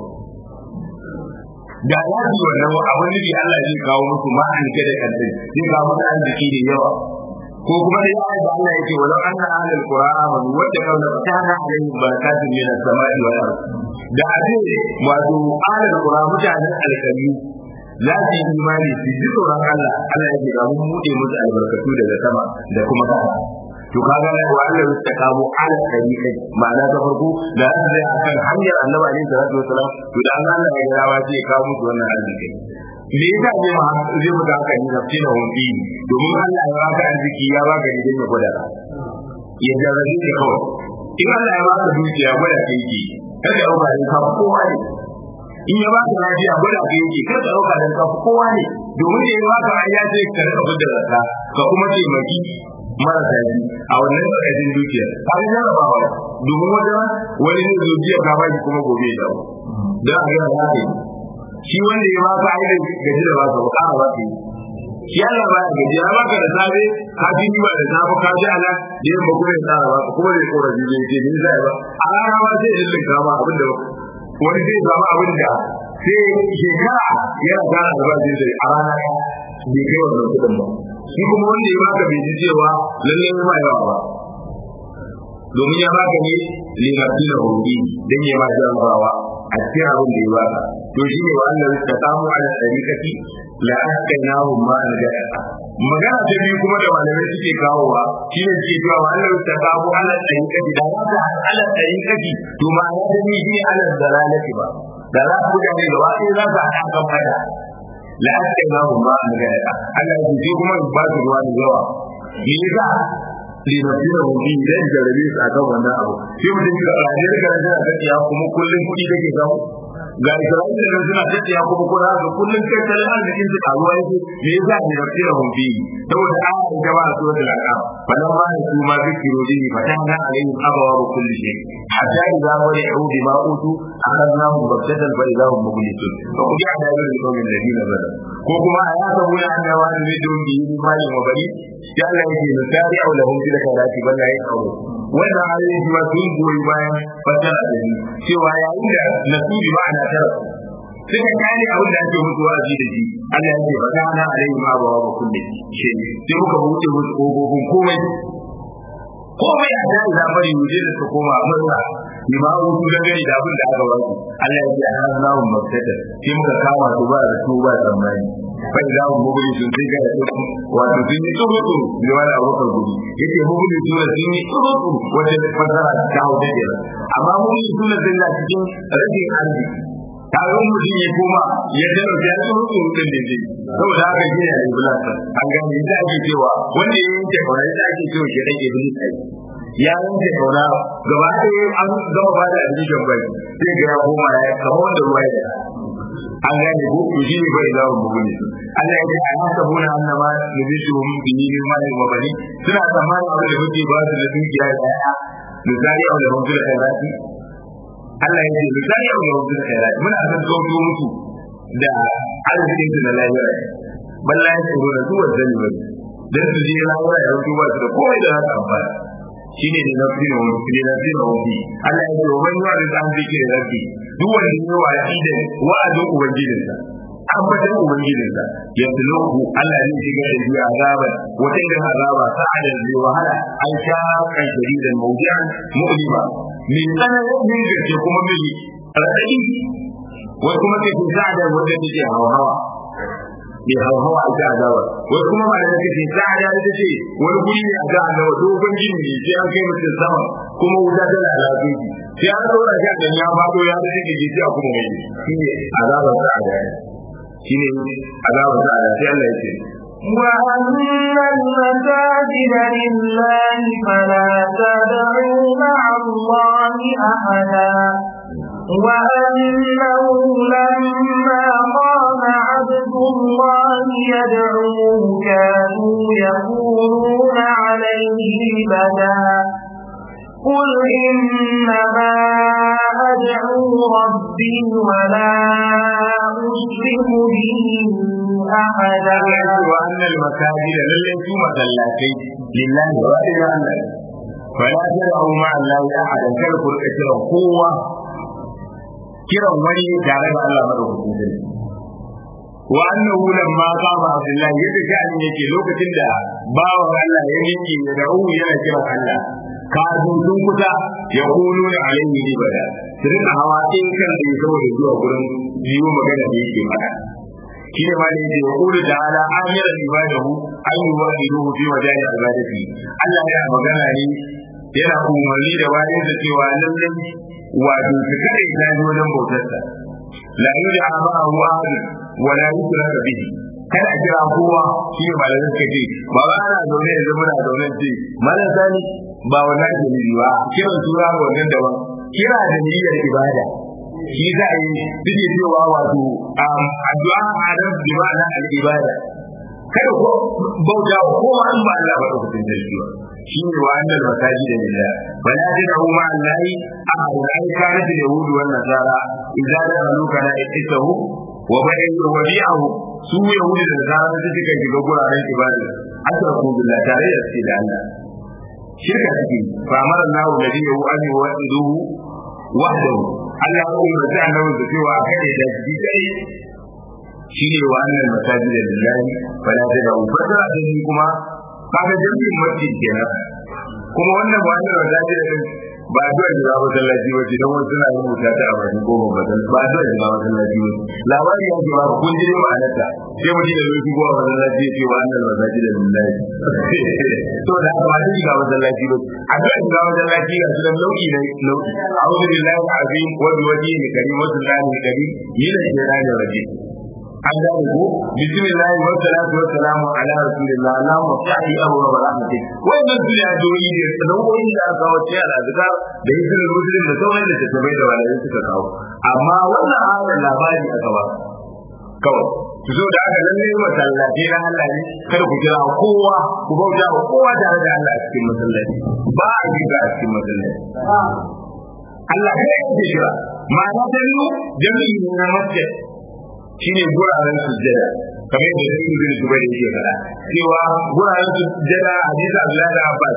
da ya ji wannan abin da Allah zai kawo musu ma an ke da kantin zai kawo musu arziki da yawa ko kuma da yawa da Allah yake walau anna ahlul qur'an man wadda kauna fatana alaihim barakatun min as-sama'i wal ard da ade wato ahlul qur'an mutanen alkali za su yi imani su ji tsoron Allah Allah yake ga mun bude musu albarkatu daga sama da kuma kasa to kaga wa Allah ya takabu ala tariqai ma'ana ta farko da zai akan hanyar Annabi alaihi salatu wasalam to da Allah ya ga rawa sai ya kawo musu wannan arziki me yasa zai ma zai mu da haka ni zafi na wani domin Allah ya baka arziki ya baka ne dan ya gwada ka ya jarrabe ka kawai in Allah ya baka dukiya gwada ka yake kada ya ba ka kowa ne in ya baka lafiya gwada ka yake kada ka dauka dan ka kowa ne domin da ya baka ayya sai ka rika fitar da ka ka kuma taimaki marasa yi a wannan ƙarƙashin dukiyar ka ga jarabawa domin wajen wani ne zuciya ka baki kuma gobe ya dawo don a ga za ka yi shi wanda ya baka aida gaji da baka ba ba ka yi shi Allah ba ya gaji ya baka da safe ka ji ba da safe ka ji ala da yamma kuma ya tsara baka kuma zai korafi zai ce ni zai ba a rana ma sai ya linka ma abin da wani zai samu abin da sai shekara yana tara albashin sai a rana bai kai wannan kuɗin ba shi kuma wanda ya baka bai ji cewa lalle ya ba yawa ba domin ya baka ne linafsi da hobi dan ya ba jarabawa a cikin abin da ya baka to shi ne wa Allah ya samu ala tariqati la askainahu ma al-jannah magana ta biyu kuma da malamai suke kawowa shi ne suke cewa wa Allah ya samu ala tariqati da wata ala tariqati to ma ya da ni shi ala dalalati ba da za ku da ne gaba ɗaya za ka haɗa kan fada la askainahu ma al-jannah Allah ya ce kuma ba su ruwa da yawa me yasa linafsina hudu idan jarabe su akan wannan abu sai mutum ga rajiyar garanta a tafiya kuma kullum kuɗi kake samu ga isra'ila nan suna tafiya kuma kuna ga kullum kai tattalin arzikin su karuwa yake me yasa linafsina hudu saboda ayar ita ba a suratul an'am falan ma ne su ma zikiru bihi fatahna alaihim abawaaba kulli shay hatta idza wali'u bima utu akhadnahum baghtatan fa idza hum mublisun fa qul ya ayyuhal qawmin alladhina zalamu ko kuma ayatuna annawa nidrum bihi malin wa bani sai Allah yake nusari'u lahum bil khairati bal la yaqulu wannan ayoyi kuma sun goyi bayan fasara da ni cewa yayin da nasu bi ma'ana tara suka kane abin da ake musu wa'azi da shi Allah yake fa kana alaihi ma ba wa kulli shi sai muka buɗe musu kofofin komai komai a da zamani yuje da su koma murna bima wutu da gari da abin da aka ba su Allah yake a nan namun maktata sai muka kama su ba da su ba tsammani bai za mu muguli sun sai ga wato sun yi tsurutu da wani abokan gudu yace muguli suna sun yi tsurutu wata fasara ta hau da kenan amma muguli suna sun na cikin rashin arziki tare mutum ya koma ya tana ya tsurutu mutum da zai saboda haka shi ne a iblis an gane yadda ake cewa wanda ya yanke kawai yadda ake cewa shi rage iblis ai ya yanke kauna gaba ɗaya an gama ba da admission bai sai ga ya koma ya kama wanda ruwa ya an gane ko to shi ne bai za mu muguni Allah ya ce a haka buna annama nabishuhum bihi min malin wa bani suna tsammanin abin da kuke ba su da dukiya da ƴaƴa misali a wajen da kairati Allah ya ce misali a wajen da kairati muna san kauto musu da arzikin su na lahira balla ya tsoro da su wajen ne dan su je lahira ya rutu ba su da komai da haka amfani shine ne na fi wani fi na fi na wani Allah ya ce wa man yu'rid an zikri rabbi duk wanda ya watsi da wa'azin ubangijinsa ambatan ubangijinsa ya tuluhu Allah ne shiga da shi azaba wata irin azaba sa'adan zai wahala an sha kan shadidan mawdi'an mu'lima min tsananin min gaske kuma mai radadi wai kuma sai ku sa'adan wanda take hawa hawa mai hauhawa a ga azaba wai kuma ma da kace sa'ada ita ce wani guri ne a ga azaba dogon gini ne sai an kai mutum sama kuma wuta tana lafiya sai an dora shi a dan ya fado ya rike gidi sai a kuma mai shine azabar sa'ada shine azabar sa'ada sai Allah ya ce وأن المساجد لله فلا تدعوا مع الله أحدا وأنه لما قام عبد الله يدعوه كانوا يقولون عليه بدا قل إنما أدعو ربي ولا أشرك به أحدا وأن المساجد لله ثم ثلاثين لله وإلى الله فلا تدعوا مع الله أحدا كالكل كثيرا قوة kiran wani tare da Allah madaukakin sarki wa annahu lamma qama abdullahi yadda sha'anin yake lokacin da bawan Allah ya miƙe ya da'u yana kiran Allah ka sun kusa ya kulu da alayhi libada su rika hawa in kan da saboda zuwa gurin biyo magana da yake faɗa shi ne ma da yake wa kulu da ala amiran ibadahu an yi wa iluhu fi wajani ibadati Allah ya magana ne yana umarni da bayan da cewa lallai wato su kada ita ji wajen bautarsa la yuri amahu ahad wa la yusraka bihi kada a kira kowa shi ne malamin suka ce ba ba ana zaune yanzu muna zaune ce malam sani ba wannan ke nufi ba kiran tura ga wannan daban kira da niyyar ibada shi za a yi suke cewa wato addu'a adam bi ma'ana al-ibada kada ko bauta wa kowa in ba Allah ba da hukun sarki ba shi ne wa annal masajid lillah bala tad'u ma allahi ahad ay kanat al-yahud wa nasara idza da'alu kana ittahu wa bayyana wadi'ahu su yahudi da nasara da suka shiga guraren ibada asrafu billah tare da su da Allah shirka take fa amara Allah nabiyyu an yuwadduhu wahdahu Allah ya umarci annabi da cewa kai da shi kai shine wa annal masajid lillahi fala tad'u fadra da ni kuma kaga jami'in masjid kenan kuma wannan ba annal masajid din ba zuwa shiga masallaci ba ce don wasu suna yin wuta ta a bakin goma masallaci ba zuwa shiga masallaci ba labari ya ce ba kun ji ba alata sai mutum da zuci goma masallaci ya ce wa annal masajid lillahi to da ba ta shiga masallaci ba a zuwa shiga masallaci ga sunan nau'i na nau'i a'udhu billahi azim wa bi wajhihi karim wa sallallahu karim min ash-shaytanir rajim an gane ko bismillah wa salatu wa salamu ala rasulillah allahumma sa'i abu wa rahmatik wannan su ne addu'o'i da nau'o'i da aka kawo ce al-azkar da yake da muslim da sauran da tabai da walai suka kawo amma wannan ayar labari aka ba kawai ku zo da aka lalle masallaci na Allah ne kada ku kira kowa ku bauta wa kowa tare da Allah a cikin masallaci ba a shiga a cikin masallaci Allah ne ya kira ma'ana ta jami'i na masjid shine guraren sujjada kamar yadda da ibn Zubair yake faɗa cewa guraren sujjada hadisi Abdullah da Abbas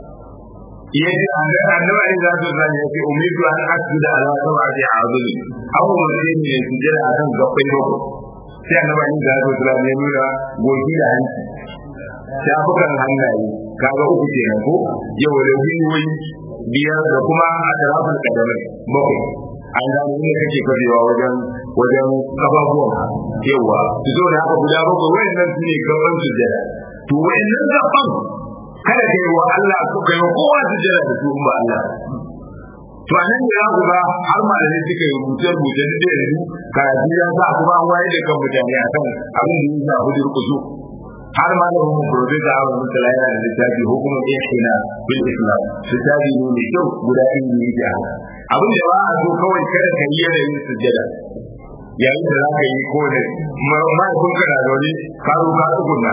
yace annabi Ali da su zan yace umidu an asjuda ala sab'ati a'udhu abu mutum ne sujjada akan gaban bako sai annabi Ali da su zan ya nuna goshi da hanci shafukan hannaye kaga uku kenan ko yau da gwiwoyi biyar da kuma a tarafin kadamai bakwai an gano ne kake karewa wajen wajen kafafuwan yawa su zo da haka guda bakwai wayannan su ne gaban sujjada to wayannan gaban kada ka yi wa Allah ko kai wa kowa sujjada da su in ba Allah to a nan ya ku ga har malamai suka yi rubuce rubuce da yanzu karatu ya sa kuma an waye da kan mutane a kan abin da ya shafi durkusu har malamin mu profesa Ahmad Mutala yana da littafi hukumar ihsina bil islam littafi ne mai kyau guda ɗin ne yake haka abin da ba a so kawai kada ka yi yanayin sujjada yayin da za ka yi ko da mahaifin ka na zaune ka zo ka tsugunna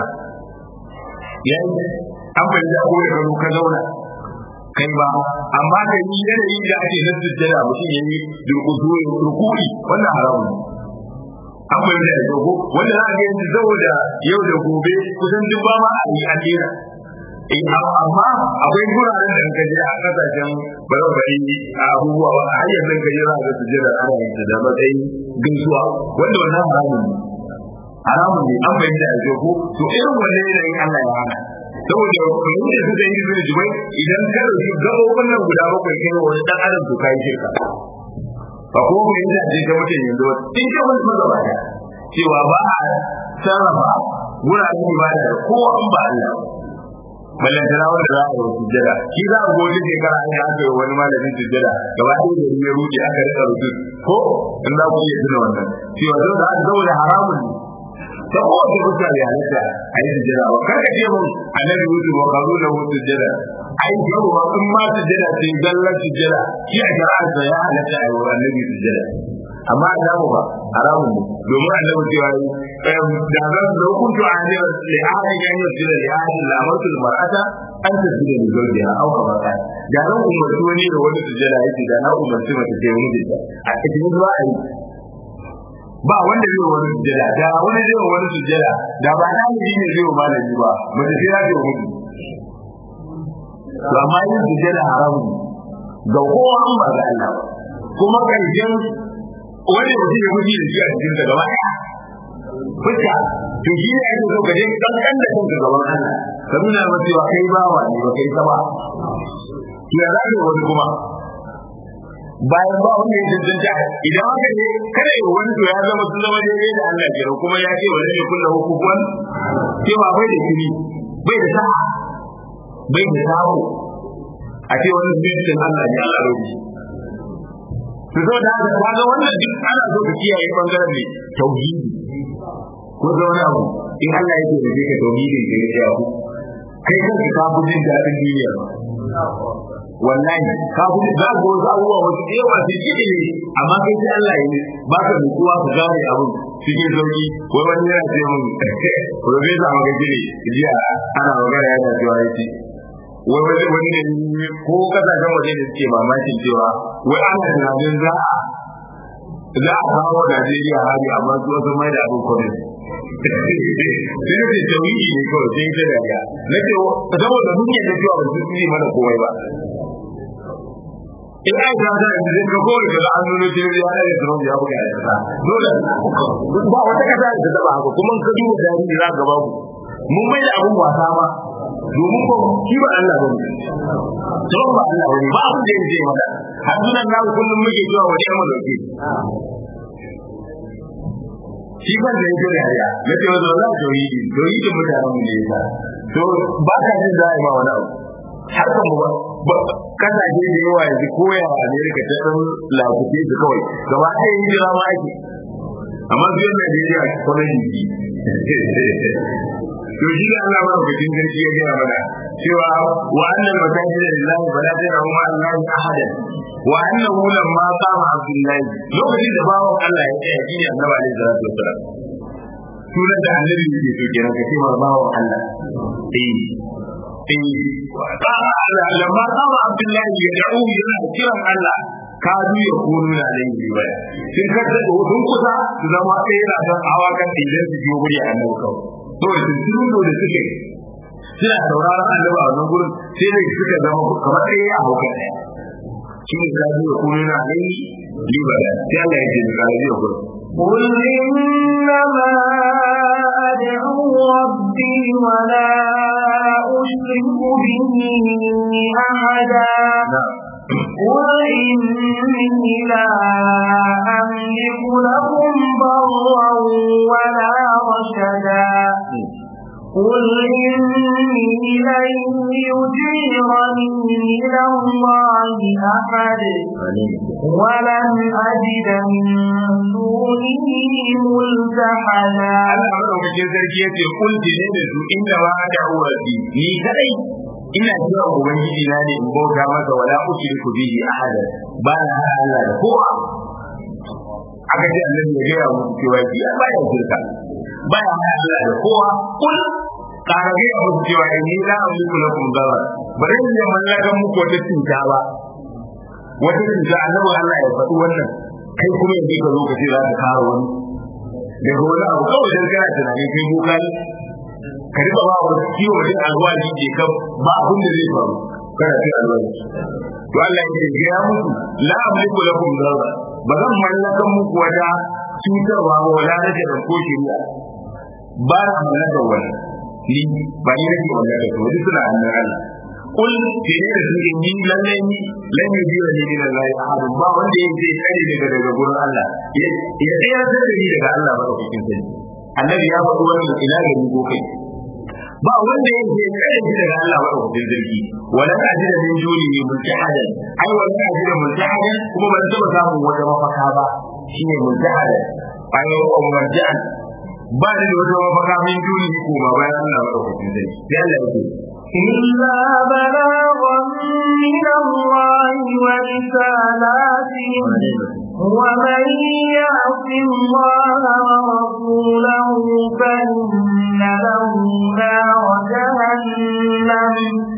yayin an fahimta ko da ka ka zauna kai ba amma ka yi yanayin da ake na sujjada mutum ya yi durkusu ya rukuri wannan haramun an fahimta da dogo wanda za a ga yanzu saboda yau da gobe kusan duk ba ma a yi an dera amma akwai guraren da ka je a kasashen barbari a abubuwa ba har yanzu ka je za ka su jira ana yin da matsayin gaisuwa wanda wannan haramun ne haramun ne an fahimta da dogo to irin wannan yanayin Allah ya hana saboda kuma da suka yi zuwa jibai idan ka dauki gabobin nan guda bakwai kai wani dan adam to kai shirka ba ko mu yanda je ga mutum yanzu in ka wani magana cewa ba a sarrafa wuraren ibada da kowa an ba Allah ballantana wanda za a yi sujjada shi za a goji shekara an yi aka yi wani malamin sujjada gaba ɗaya da ya rude aka rika rubutu ko in za ku iya tuna wannan cewa zai da aka zaune haramun ne ta kowace fuska da halitta a yi sujjada ba kar ka ce mun annabi wuce wa kazo da wuce sujjada ai yau ba in ma sujjada sai zallar sujjada shi a shari'arsa ya halatta a yi wa annabi sujjada amma a damu ba haramun ne domin annabi cewa da zan da hukuntu a ne li ahadin yan yusjida li ahadin la amatul mar'ata an tasjuda li zawjiha aw kama qala da zan umarci wani da wani sujjada yake da na umarci mace ta yi mijinta a cikin zuwa a yi ba wanda zai wani sujjada da wani zai wani sujjada da ba na yi ne zai malami ba mace sai ya ce wani to amma yin sujjada haramun ga kowa an ba ga Allah ba kuma karshen wani mutum ya mutu da shi a cikin gaba ɗaya fuska to shi ne ake so ka je kankan da kanka gaban Allah ka nuna masa cewa kai bawa ne ba kai ba to ya zaka wani kuma bayan ba wanda ya cancanta idan haka ne kada yi wani to ya zama sun zama daidai da Allah kenan kuma ya ce wani ne kullu hukuman cewa bai da kiri bai da sa'a bai da samu a ce wani zuciyar Allah ne Allah roƙi su zo da haka kaga wannan duk ana so ka kiyaye bangaren ne tauhidi ko da wani abu in Allah yake da ka tauhidin da ya tsaya ku kai kanka ka fi jin daɗin duniya wallahi ka fi za ka wasu abubuwa wasu da yawa su ji ne amma kai sai Allah ya ne ba ka nutsuwa ka gane abin cikin sauki wai wani yana ce mun profesa magaji ne jiya ana magana yana cewa ya ce wai wani wani ne ko kasashen waje da suke mamakin cewa wai ana tunanin za a za a kawo Najeriya hari amma su wasu mai da abin kwanin sai na ce tauhidi ne kawai sai ta dariya na ce saboda mun yadda cewa ba su yi mana komai ba in ai ta ta yanzu ka kore ka an nuna ce ya da Trump ya buga ya kasa dole ba wata kasa da ta taba haka kuma ka duba tarihi za ka ba ku mun mai da abin wasa ma domin ko shi ba Allah ba ne don ba Allah ba ne ba abin da yake mana har sunan na kullum muke cewa wani amma dauke shi ban da yake da hariya na ce wa zuwa tauhidi tauhidin mutanen mu ne yasa to ba ka jin za a yi ma wani abu har kan ba kasashe da yawa yanzu koya a Amerika ta ɗan lafuce su kawai gaba ɗaya yi jira ma ake amma su yan Najeriya kwanan jiki to shi da Allah madaukakin sarki ya gaya mana cewa wa annal masajid lillahi fala tad'u ma allahi ahadan wa annahu lamma qama abdullahi lokacin da bawon Allah ya tsaya shi ne annabi alaihi salatu wassalam sunan da annabi yake so kenan ka ce ma bawon Allah eh eh lamma qama abdullahi ya da'u yana kiran Allah ka ya kunu na nan yi baya sun kasa da sun kusa su zama ɗaya na don awakan idan su biyo guri a annabi kawai to su tuno da suke suna sauraron annabi a wannan gurin sai da suka zama kamar ɗaya a hauka ɗaya shi ne kaji ya kuma yana nan libada sai Allah ya ce da kaji ya gurin قل إنما أدعو ربي ولا أشرك به أحدا قل إني لا أملك لكم ضرا ولا رشدا قل إني لن يجيرني من الله أحد ولن أجد من دونه ملتحدا Allah madaukakin sarki yace kul ne da su inda wa da rabbi ni kadai ina kira ubangiji na ne in bauta masa wala ushriku bihi ahada ba na hada Allah da kowa aka ce annabi ya gaya musu cewa shi ba ya shirka ba ya hada Allah da kowa kul kara gaya musu cewa ni la amliku lakum darar ba zan iya mallakan muku wata cuta ba wata cuta annabi Allah ya faɗi wannan kai kuma yanzu ka zo ka ce za ka kare wani daga wani abu kawai dan kana tunani kai boka ne ka riba ba wa kiwo wajen alwaji ke kan ba abin da zai faru kana ce alwaji to Allah ya ce ga muku la amliku lakum darra ba zan mallakan muku wata cutarwa ba wala rage da ko shiriya ba na mallakar wani ni ba ni nake mallakar to duk suna hannun Allah kul tene da su ni lalle ni lan yujira ni min Allah ahad ba wanda yake kare daga daga gurin Allah ya tsaya da ni daga Allah ba cikin sani annabi ya faɗi wannan ina ga ko kai ba wanda yake kare shi daga Allah wa ɗaukakin sarki wala ta ji da min juli ne multahadan ai wala ta ji da multahadan kuma ban taɓa samun wata mafaka ba shine multahadan ai wa marja'an ba da wata mafaka min juli ne kuma bayan Allah wa ɗaukakin sarki sai Allah yake إلا بلاغا من الله ورسالاته ومن يعص الله ورسوله فإن له نار جهنم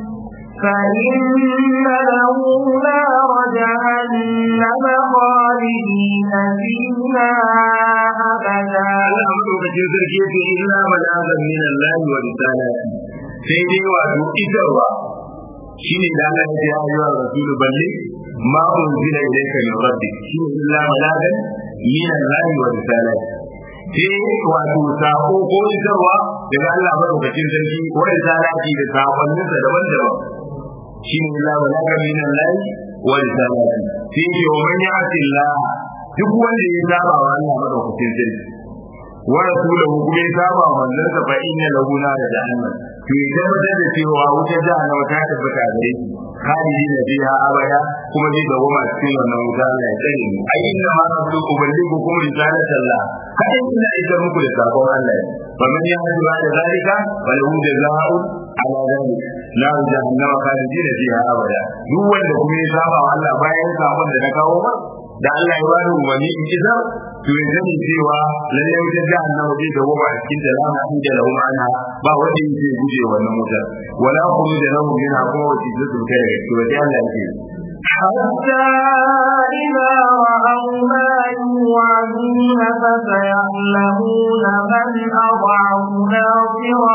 فإن له نار جهنم خالدين فيها أبدا Allah madaukakin sarki yake illa balagan min Allah wa risalati sai dai wato isarwa shine da Allah ya yi wa rasulu balli ma unzila ilayka min rabbik shine illa balagan min Allah wa risalati sai wato sako ko isarwa daga Allah madaukakin sarki wa risalati da sakonninsa daban-daban shine illa balagan min Allah wa risalati sai ce wa man ya'ti Allah duk wanda ya saba wa Allah madaukakin sarki wa rasulahu kuma ya saba wa manzansa fa inna lahu nar jahannam to ya tabbatar da cewa wuta jahannama ta tabbata gare shi khalidi na biha abada kuma zai dawo a cikin wannan wuta Allah ya tsare mu ai inna ma abdu uballigu kum risalat Allah kada ina isar muku da sakon Allah fa man yahdu ba'da zalika wa lahu jazaa'u ala dhalik la jahannama khalidina fiha abada duk wanda kuma ya saba wa Allah bayan sakon da na kawo ba da Allah ya bani umarni in isar to ya sani cewa lalle wutar jahannama zai dawo a cikin da lana inda lahu ma'ana ba wanda yake guje wannan wutar wala khuruj lahu minha kuma wace zai kai to sai Allah yake حتى إذا رأوا ما يوعدون فسيعلمون من أضعف ناصرا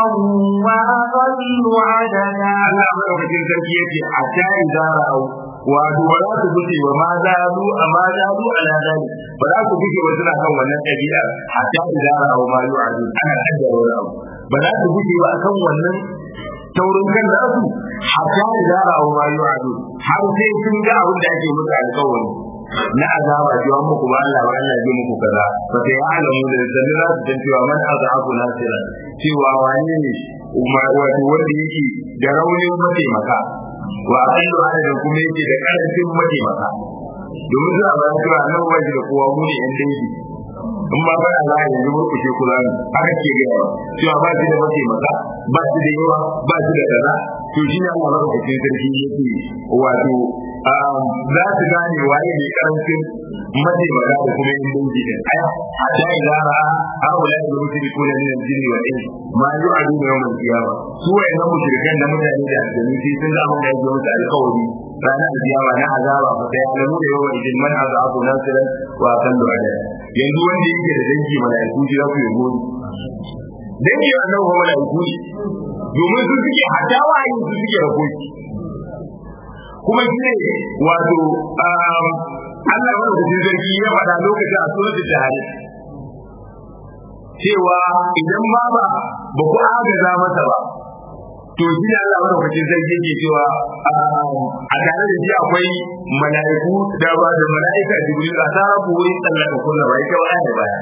وأقل عددا Allah madaukakin sarki yake hatta idza ra'au wato ba za su guje wa ma zalu amma zalu ala zali ba za su guje wa suna kan wannan ɗabi'a hatta idza ra'au ma yu'adu ana kaddara wani abu ba za su guje wa akan wannan taurin kan da su hatta idza ra'au ma yu'adu har sai sun ga abin da ake musu alƙawari na azaba cewa muku ba Allah ba Allah zai muku kaza fa sai ya alamu da sanin za su san cewa man azabu nasira cewa wane ne wato wanda yake da raunin mataimaka wa akallu adadin kuma yake da karancin mataimaka domin suna bayan cewa nan waje da kowa mu ne yan dangi in ba ba Allah ya yi muku ce kula ne haka ke ga cewa ba shi da mataimaka ba shi da yawa ba shi da kaza to shi ne Allah madaukakin sarki yake wato za su gane waye ne karancin mataimaka da kuma yan dangi din aya hatta idan ra'a haula da mushrikuna min al-jinni wal ins ma yu'adu yawm al-qiyamah su wayannan mushrikan da mutane da aljanu sai sun ga abin da yake musu alƙawari ranar alkiyama na azaba fa sai alamu da yawan idin man azabu nasiran wa kallu ala yanzu wanda yake da dangi malaiku shi za ku yi gori dangi annabi wa malaiku ne domin su suke hata wahayin su suke rakoki kuma shi ne wato Allah wanda cikin sarki ya faɗa lokacin a suratul tahari cewa idan ma ba ba ku agaza masa ba to shi ne Allah wanda cikin sarki ke cewa a tare da shi akwai mala'iku da ba da mala'ika jibril a tara ku wurin tsallaka kullu ba ita ba da baya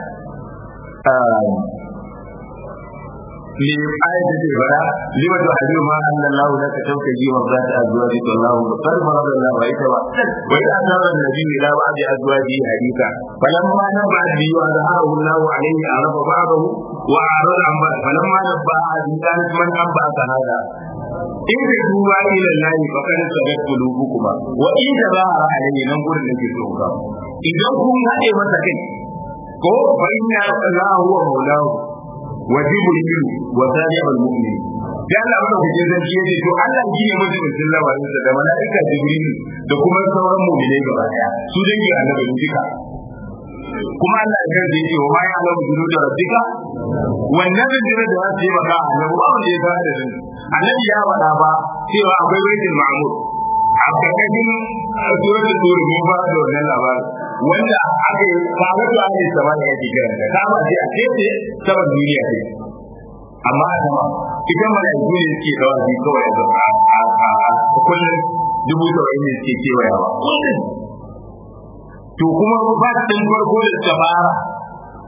li ayat da bara lima to hadu ma anna Allah laka tawkaji wa zat azwaji Allah qad farada Allah wa ita wa wa ita tara nabi ila ba'd azwaji haditha falamma naba bi wa zaharu Allah alayhi arafa ba'dahu wa arada an ba'd falamma naba bi kanat man abba hada in da duba ila Allah fa kan sabat qulubukuma wa in tabara alayhi nan gurin da ke so ka idan kun hade masa kai ko fa inna Allah huwa maulahu wa jibril wa salihul mu'min sai Allah mana kuke zan ce to Allah shi ne mutum sun labarin da malaika jibril da kuma sauran mu'minai gaba daya su dangi annabi duka kuma Allah ya kan yake wa ma ya alamu junu da rabbika wannan rundunar da za su yi maka annabi ba wanda ya ga da sun annabi ya faɗa ba cewa akwai baitul ma'mur a karkashin suratul tur mun fara da wannan labarin wanda aka yi kaga to ake sama da yake kiran da dama sai a ce saban duniya ce amma a sama ita malaiku ne suke da wani kawai a a kullum dubu saba'in ne suke kewayawa to kuma ba ta ɗin farko da suka fara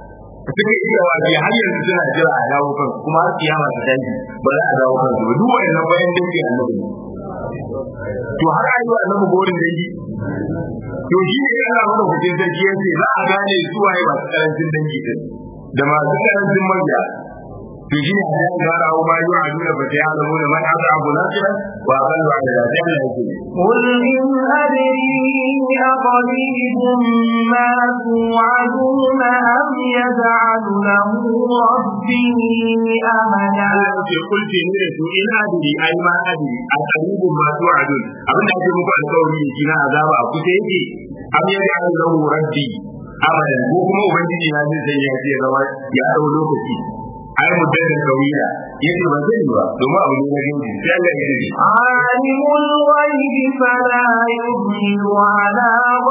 suka yi jawabi har yanzu suna jira a dawo kan kuma har kiyama ta tashi ba za a dawo kan su ba duk wannan bayan dangi annabi to har ayi wa annabi gorin dangi to shi ne yana mana hujjar sarki yace za a gane su waye masu karancin dangi din da masu karancin manya to shi ne ya ga rawo ma yi a duniya ba ta ya zama da man hada abu nasira wa kan wa da da Allah yake قل إن أدري أقريب ما توعدون أم يجعل له ربي أمدا Allah ce kulce ne da su in adiri ai ma adiri a qaribun ma tu'adun abin da ake muku alƙawari da shi na azaba a kusa yake am ya ga lahu rabbi abadan ko kuma ubangiji na zai sanya shi ya zama ya dau lokaci ai muddatin kawila yace ba zai ba domin abu ne na gindi sai Allah ya yi عالم الغيب فلا يظهر على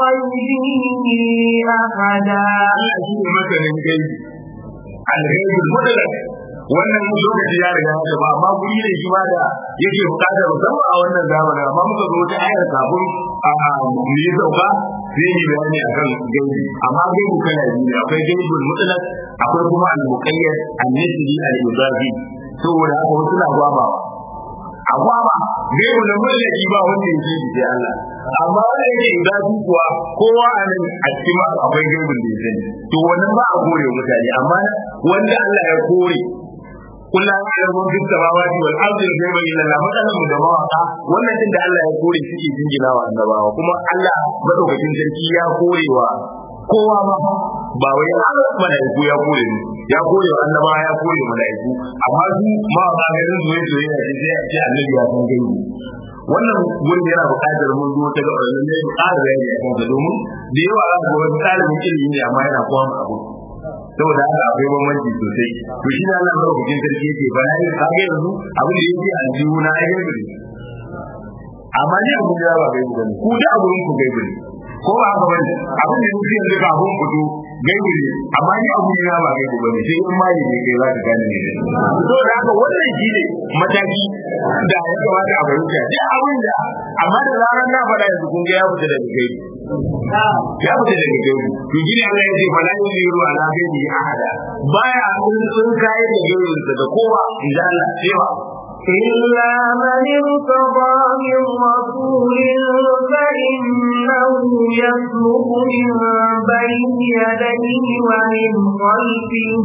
غيبه أحدا Allah shi ne masanin gaibi alghaibul mutlaq wannan lokaci ya riga ya ba amma guri ne shi ma da yake bukatar musamman a wannan zamanin amma muka zo ta ayar kafin a mu yi sauka zai yi bayani akan gaibi amma gaibi kala biyu ne akwai gaibul mutlaq akwai kuma al-muqayyad an-nisbi al-idafi saboda haka wasu na gwamawa a gwama gaibu na mutlaqi ba wanda yake yi sai Allah amma wanda yake idafi kuwa kowa a nan a cikin ma akwai gaibin da ya sani to wannan ba a kore mutane amma wanda Allah ya kore kullu ya yarda mun duk samawati wal ardi ghaiba illa Allah matsalan mu da mawaka wannan din da Allah ya kore suke jingina wa annabawa kuma Allah madaukakin sarki ya korewa kowa ma ba wai malaiku ya kore ni ya kore wa annabawa ya kore malaiku amma su ma ba garin zuwa zuwa ya ce sai ce annabi ya san gaibi wannan gurin yana buƙatar mun zo ta ga wannan ne ƙara bayani a kansa domin da yawa za ga wani ɗalibin ilimi ne amma yana kowa abu saboda haka akwai bambanci sosai to shi ne Allah madaukakin sarki yake ba na yi kage yanzu abin da yake aljihu na ya gaibu ne amma ni abin da ba gaibu bane ku da abin ku gaibu ne ko ba haka bane abin da yake yanzu kafin ku to gaibu ne amma ni abin da ba gaibu bane sai in ma ne kai za ka gane ne to da haka wannan shi ne mataki da ya kamata a fahimta duk abin da amma da zarar na faɗa yanzu kun ga ya fita daga gaibu ya fita daga gaibu to gini Allah ya ce fala yuziru ala gaibi ahada baya kun sun kai da gaibin sa da kowa inda Allah cewa إلا من ارتضى من رسول فإنه يسلك من بين يديه ومن خلفه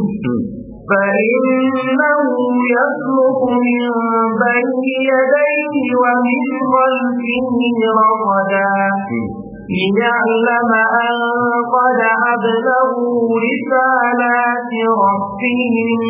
فإنه يسلك من بين يديه ومن خلفه رصدا ليعلم أن قد أبلغوا رسالات ربهم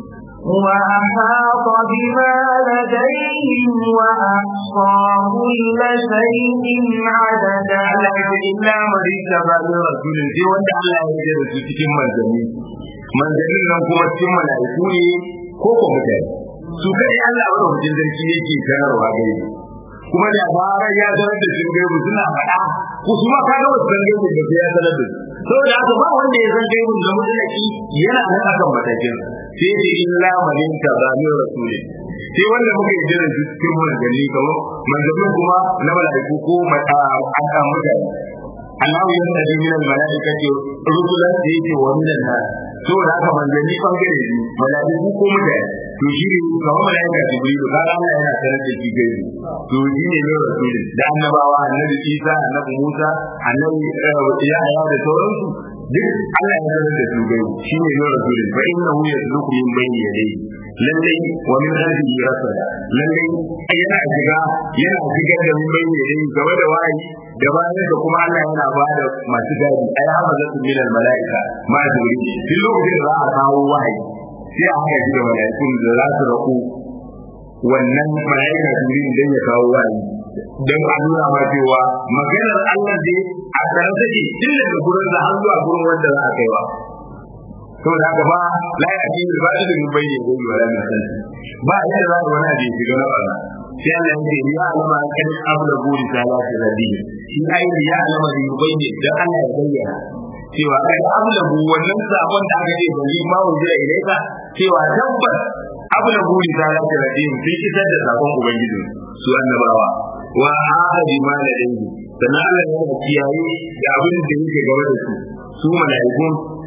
وأحاط بما لديهم وأحصى كل شيء عددا illa marisa ba min rasulin sai wanda Allah ya yi da su cikin manzanni manzannin nan kuma cikin mala'iku ne ko ko mutane su kai Allah wa rubutun sarki yake sanarwa gaibi kuma da bara ya sanar da su gaibi suna faɗa ko su ma ka ga wasu san gaibi da ya sanar da su saboda haka ba wanda ya san gaibin da mutlaki yana nan akan matakin sai da illa malinta ba min rasulin sai wanda muka yi jiran su cikin manzanni kamar manzannin kuma na mala'iku ko mata mutane Allah ya nuna da minal mala'ikati rusulan da yake wa minan nas to da haka manzanni bangare ne mala'iku ko mutane to shi ne kamar mala'ika jibril ka ga Allah yana sanar da shi gaibi to shi ne ne rasul da annabawa annabi Isa annabi Musa annabi Yahya da sauransu duk Allah ya sanar da su gaibi shi ne ne rasul fa innahu yasluku min bayni yadayhi lallai wa min khalfihi rasula lallai yana shiga yana shigar da min bayni yadayhi game da wahayi da bayan da kuma Allah yana ba da masu gadi ai haka zatu min al malaika ma duri duk lokacin da za a kawo wahayi sai a haka da malaikun da za su rako wannan malaika duri dan ya kawo wahayi dan a nuna ma cewa maganar Allah dai a tare take tun daga gurin da har zuwa gurin wanda za a kaiwa saboda haka ba la ya ji ba da min bayyana gobe wala min san ba yadda za wani abu ya shiga na Allah sai Allah ya ce ya alama kan abla guri ta la ta rabbi shi ai ya alama da bayyana da Allah ya bayyana cewa kai abla gu wannan sabon da aka ce bari ma wujira ilaika cewa tabbas abla guri ta la ta rabbi sai isar da sabon ubangiji su annabawa wa ahadi ma da dangi sannan Allah ya kiyaye da abin da yake gaba da su su mala'ikun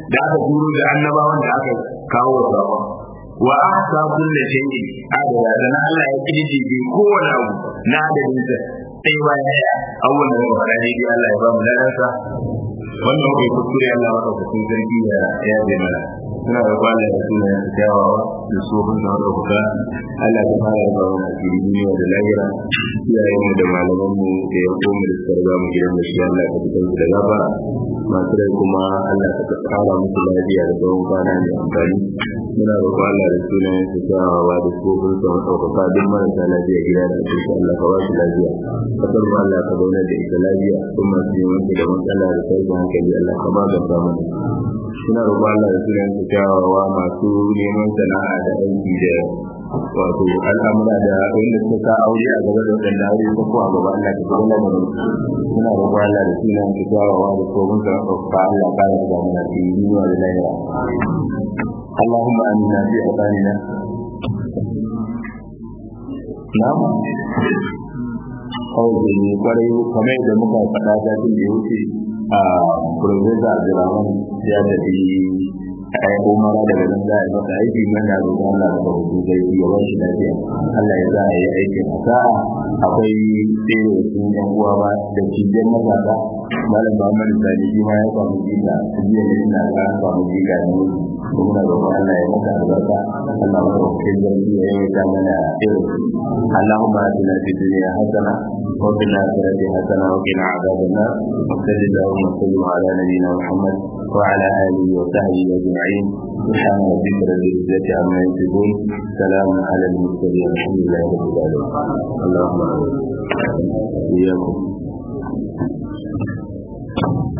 da aka turo da annabawan da aka kawo wa sabon wa ahsa kulli shay'in adada da na Allah ya kididdige kowane abu na adadin sa sai ba ya awwal da ba dai Allah ya ba mu ladansa wannan bai kuskure Allah maka kuskure sarki ya ya je mana suna da kwana da suna ya kyawawa da tsohon da wanda kuka Allah ta fara da wani asiri duniya da lahira iyayen mu da malaman mu da ya koma da suka riga mu gidan da shi Allah ka fitar da gaba masu rai kuma Allah ka kara musu lafiya da tsawon kwana mai amfani muna roƙon Allah da sunayen su kyawawa da tsohon sa ɗaukaka duk marasa lafiya gida da asibiti Allah ka ba su lafiya kasar mu Allah ka zauna da ita lafiya kuma masu yin wanke da matsala da sauƙin hankali Allah ka maganta mana suna roƙon Allah da sunayen su kyawawa masu neman sana'a da aiki da wato al'amura da wanda suka sa aure a gaba da wadanda aure ta ko a gaba Allah ka zauna da mu suna roƙon Allah da sunayen su kyawawa da tsohon sa ɗaukaka Allah ka yi da mana fi duniya da lahira اللهم آمنا في أوطاننا نعم kawai ne kwarai kamar yadda muka faɗa satin da ya wuce a profesa abdulrahman ya tafi a yi umara daga nan za a yi masa aiki mana roƙon Allah da babu zai yi ya bashi lafiya Allah ya za a yi aikin a sa'a akwai tsere da sun yan uwa ba da cijiyar matasa malam Muhammad Sani shi ma ya samu jiga jiya ne ina ga an samu jiga ne muna roƙon Allah ya maka albarka Allah ya roƙe zargi ya yi ta mana irin Allahumma atina fid dunya hasana wa fil akhirati hasana wa qina adhaban nar wa sallallahu wa sallim ala nabiyyina Muhammad wa ala alihi wa sahbihi ajma'in سبحان ربك رب العزة عما يصفون سلام على المرسلين الحمد لله رب العالمين اللهم إياكم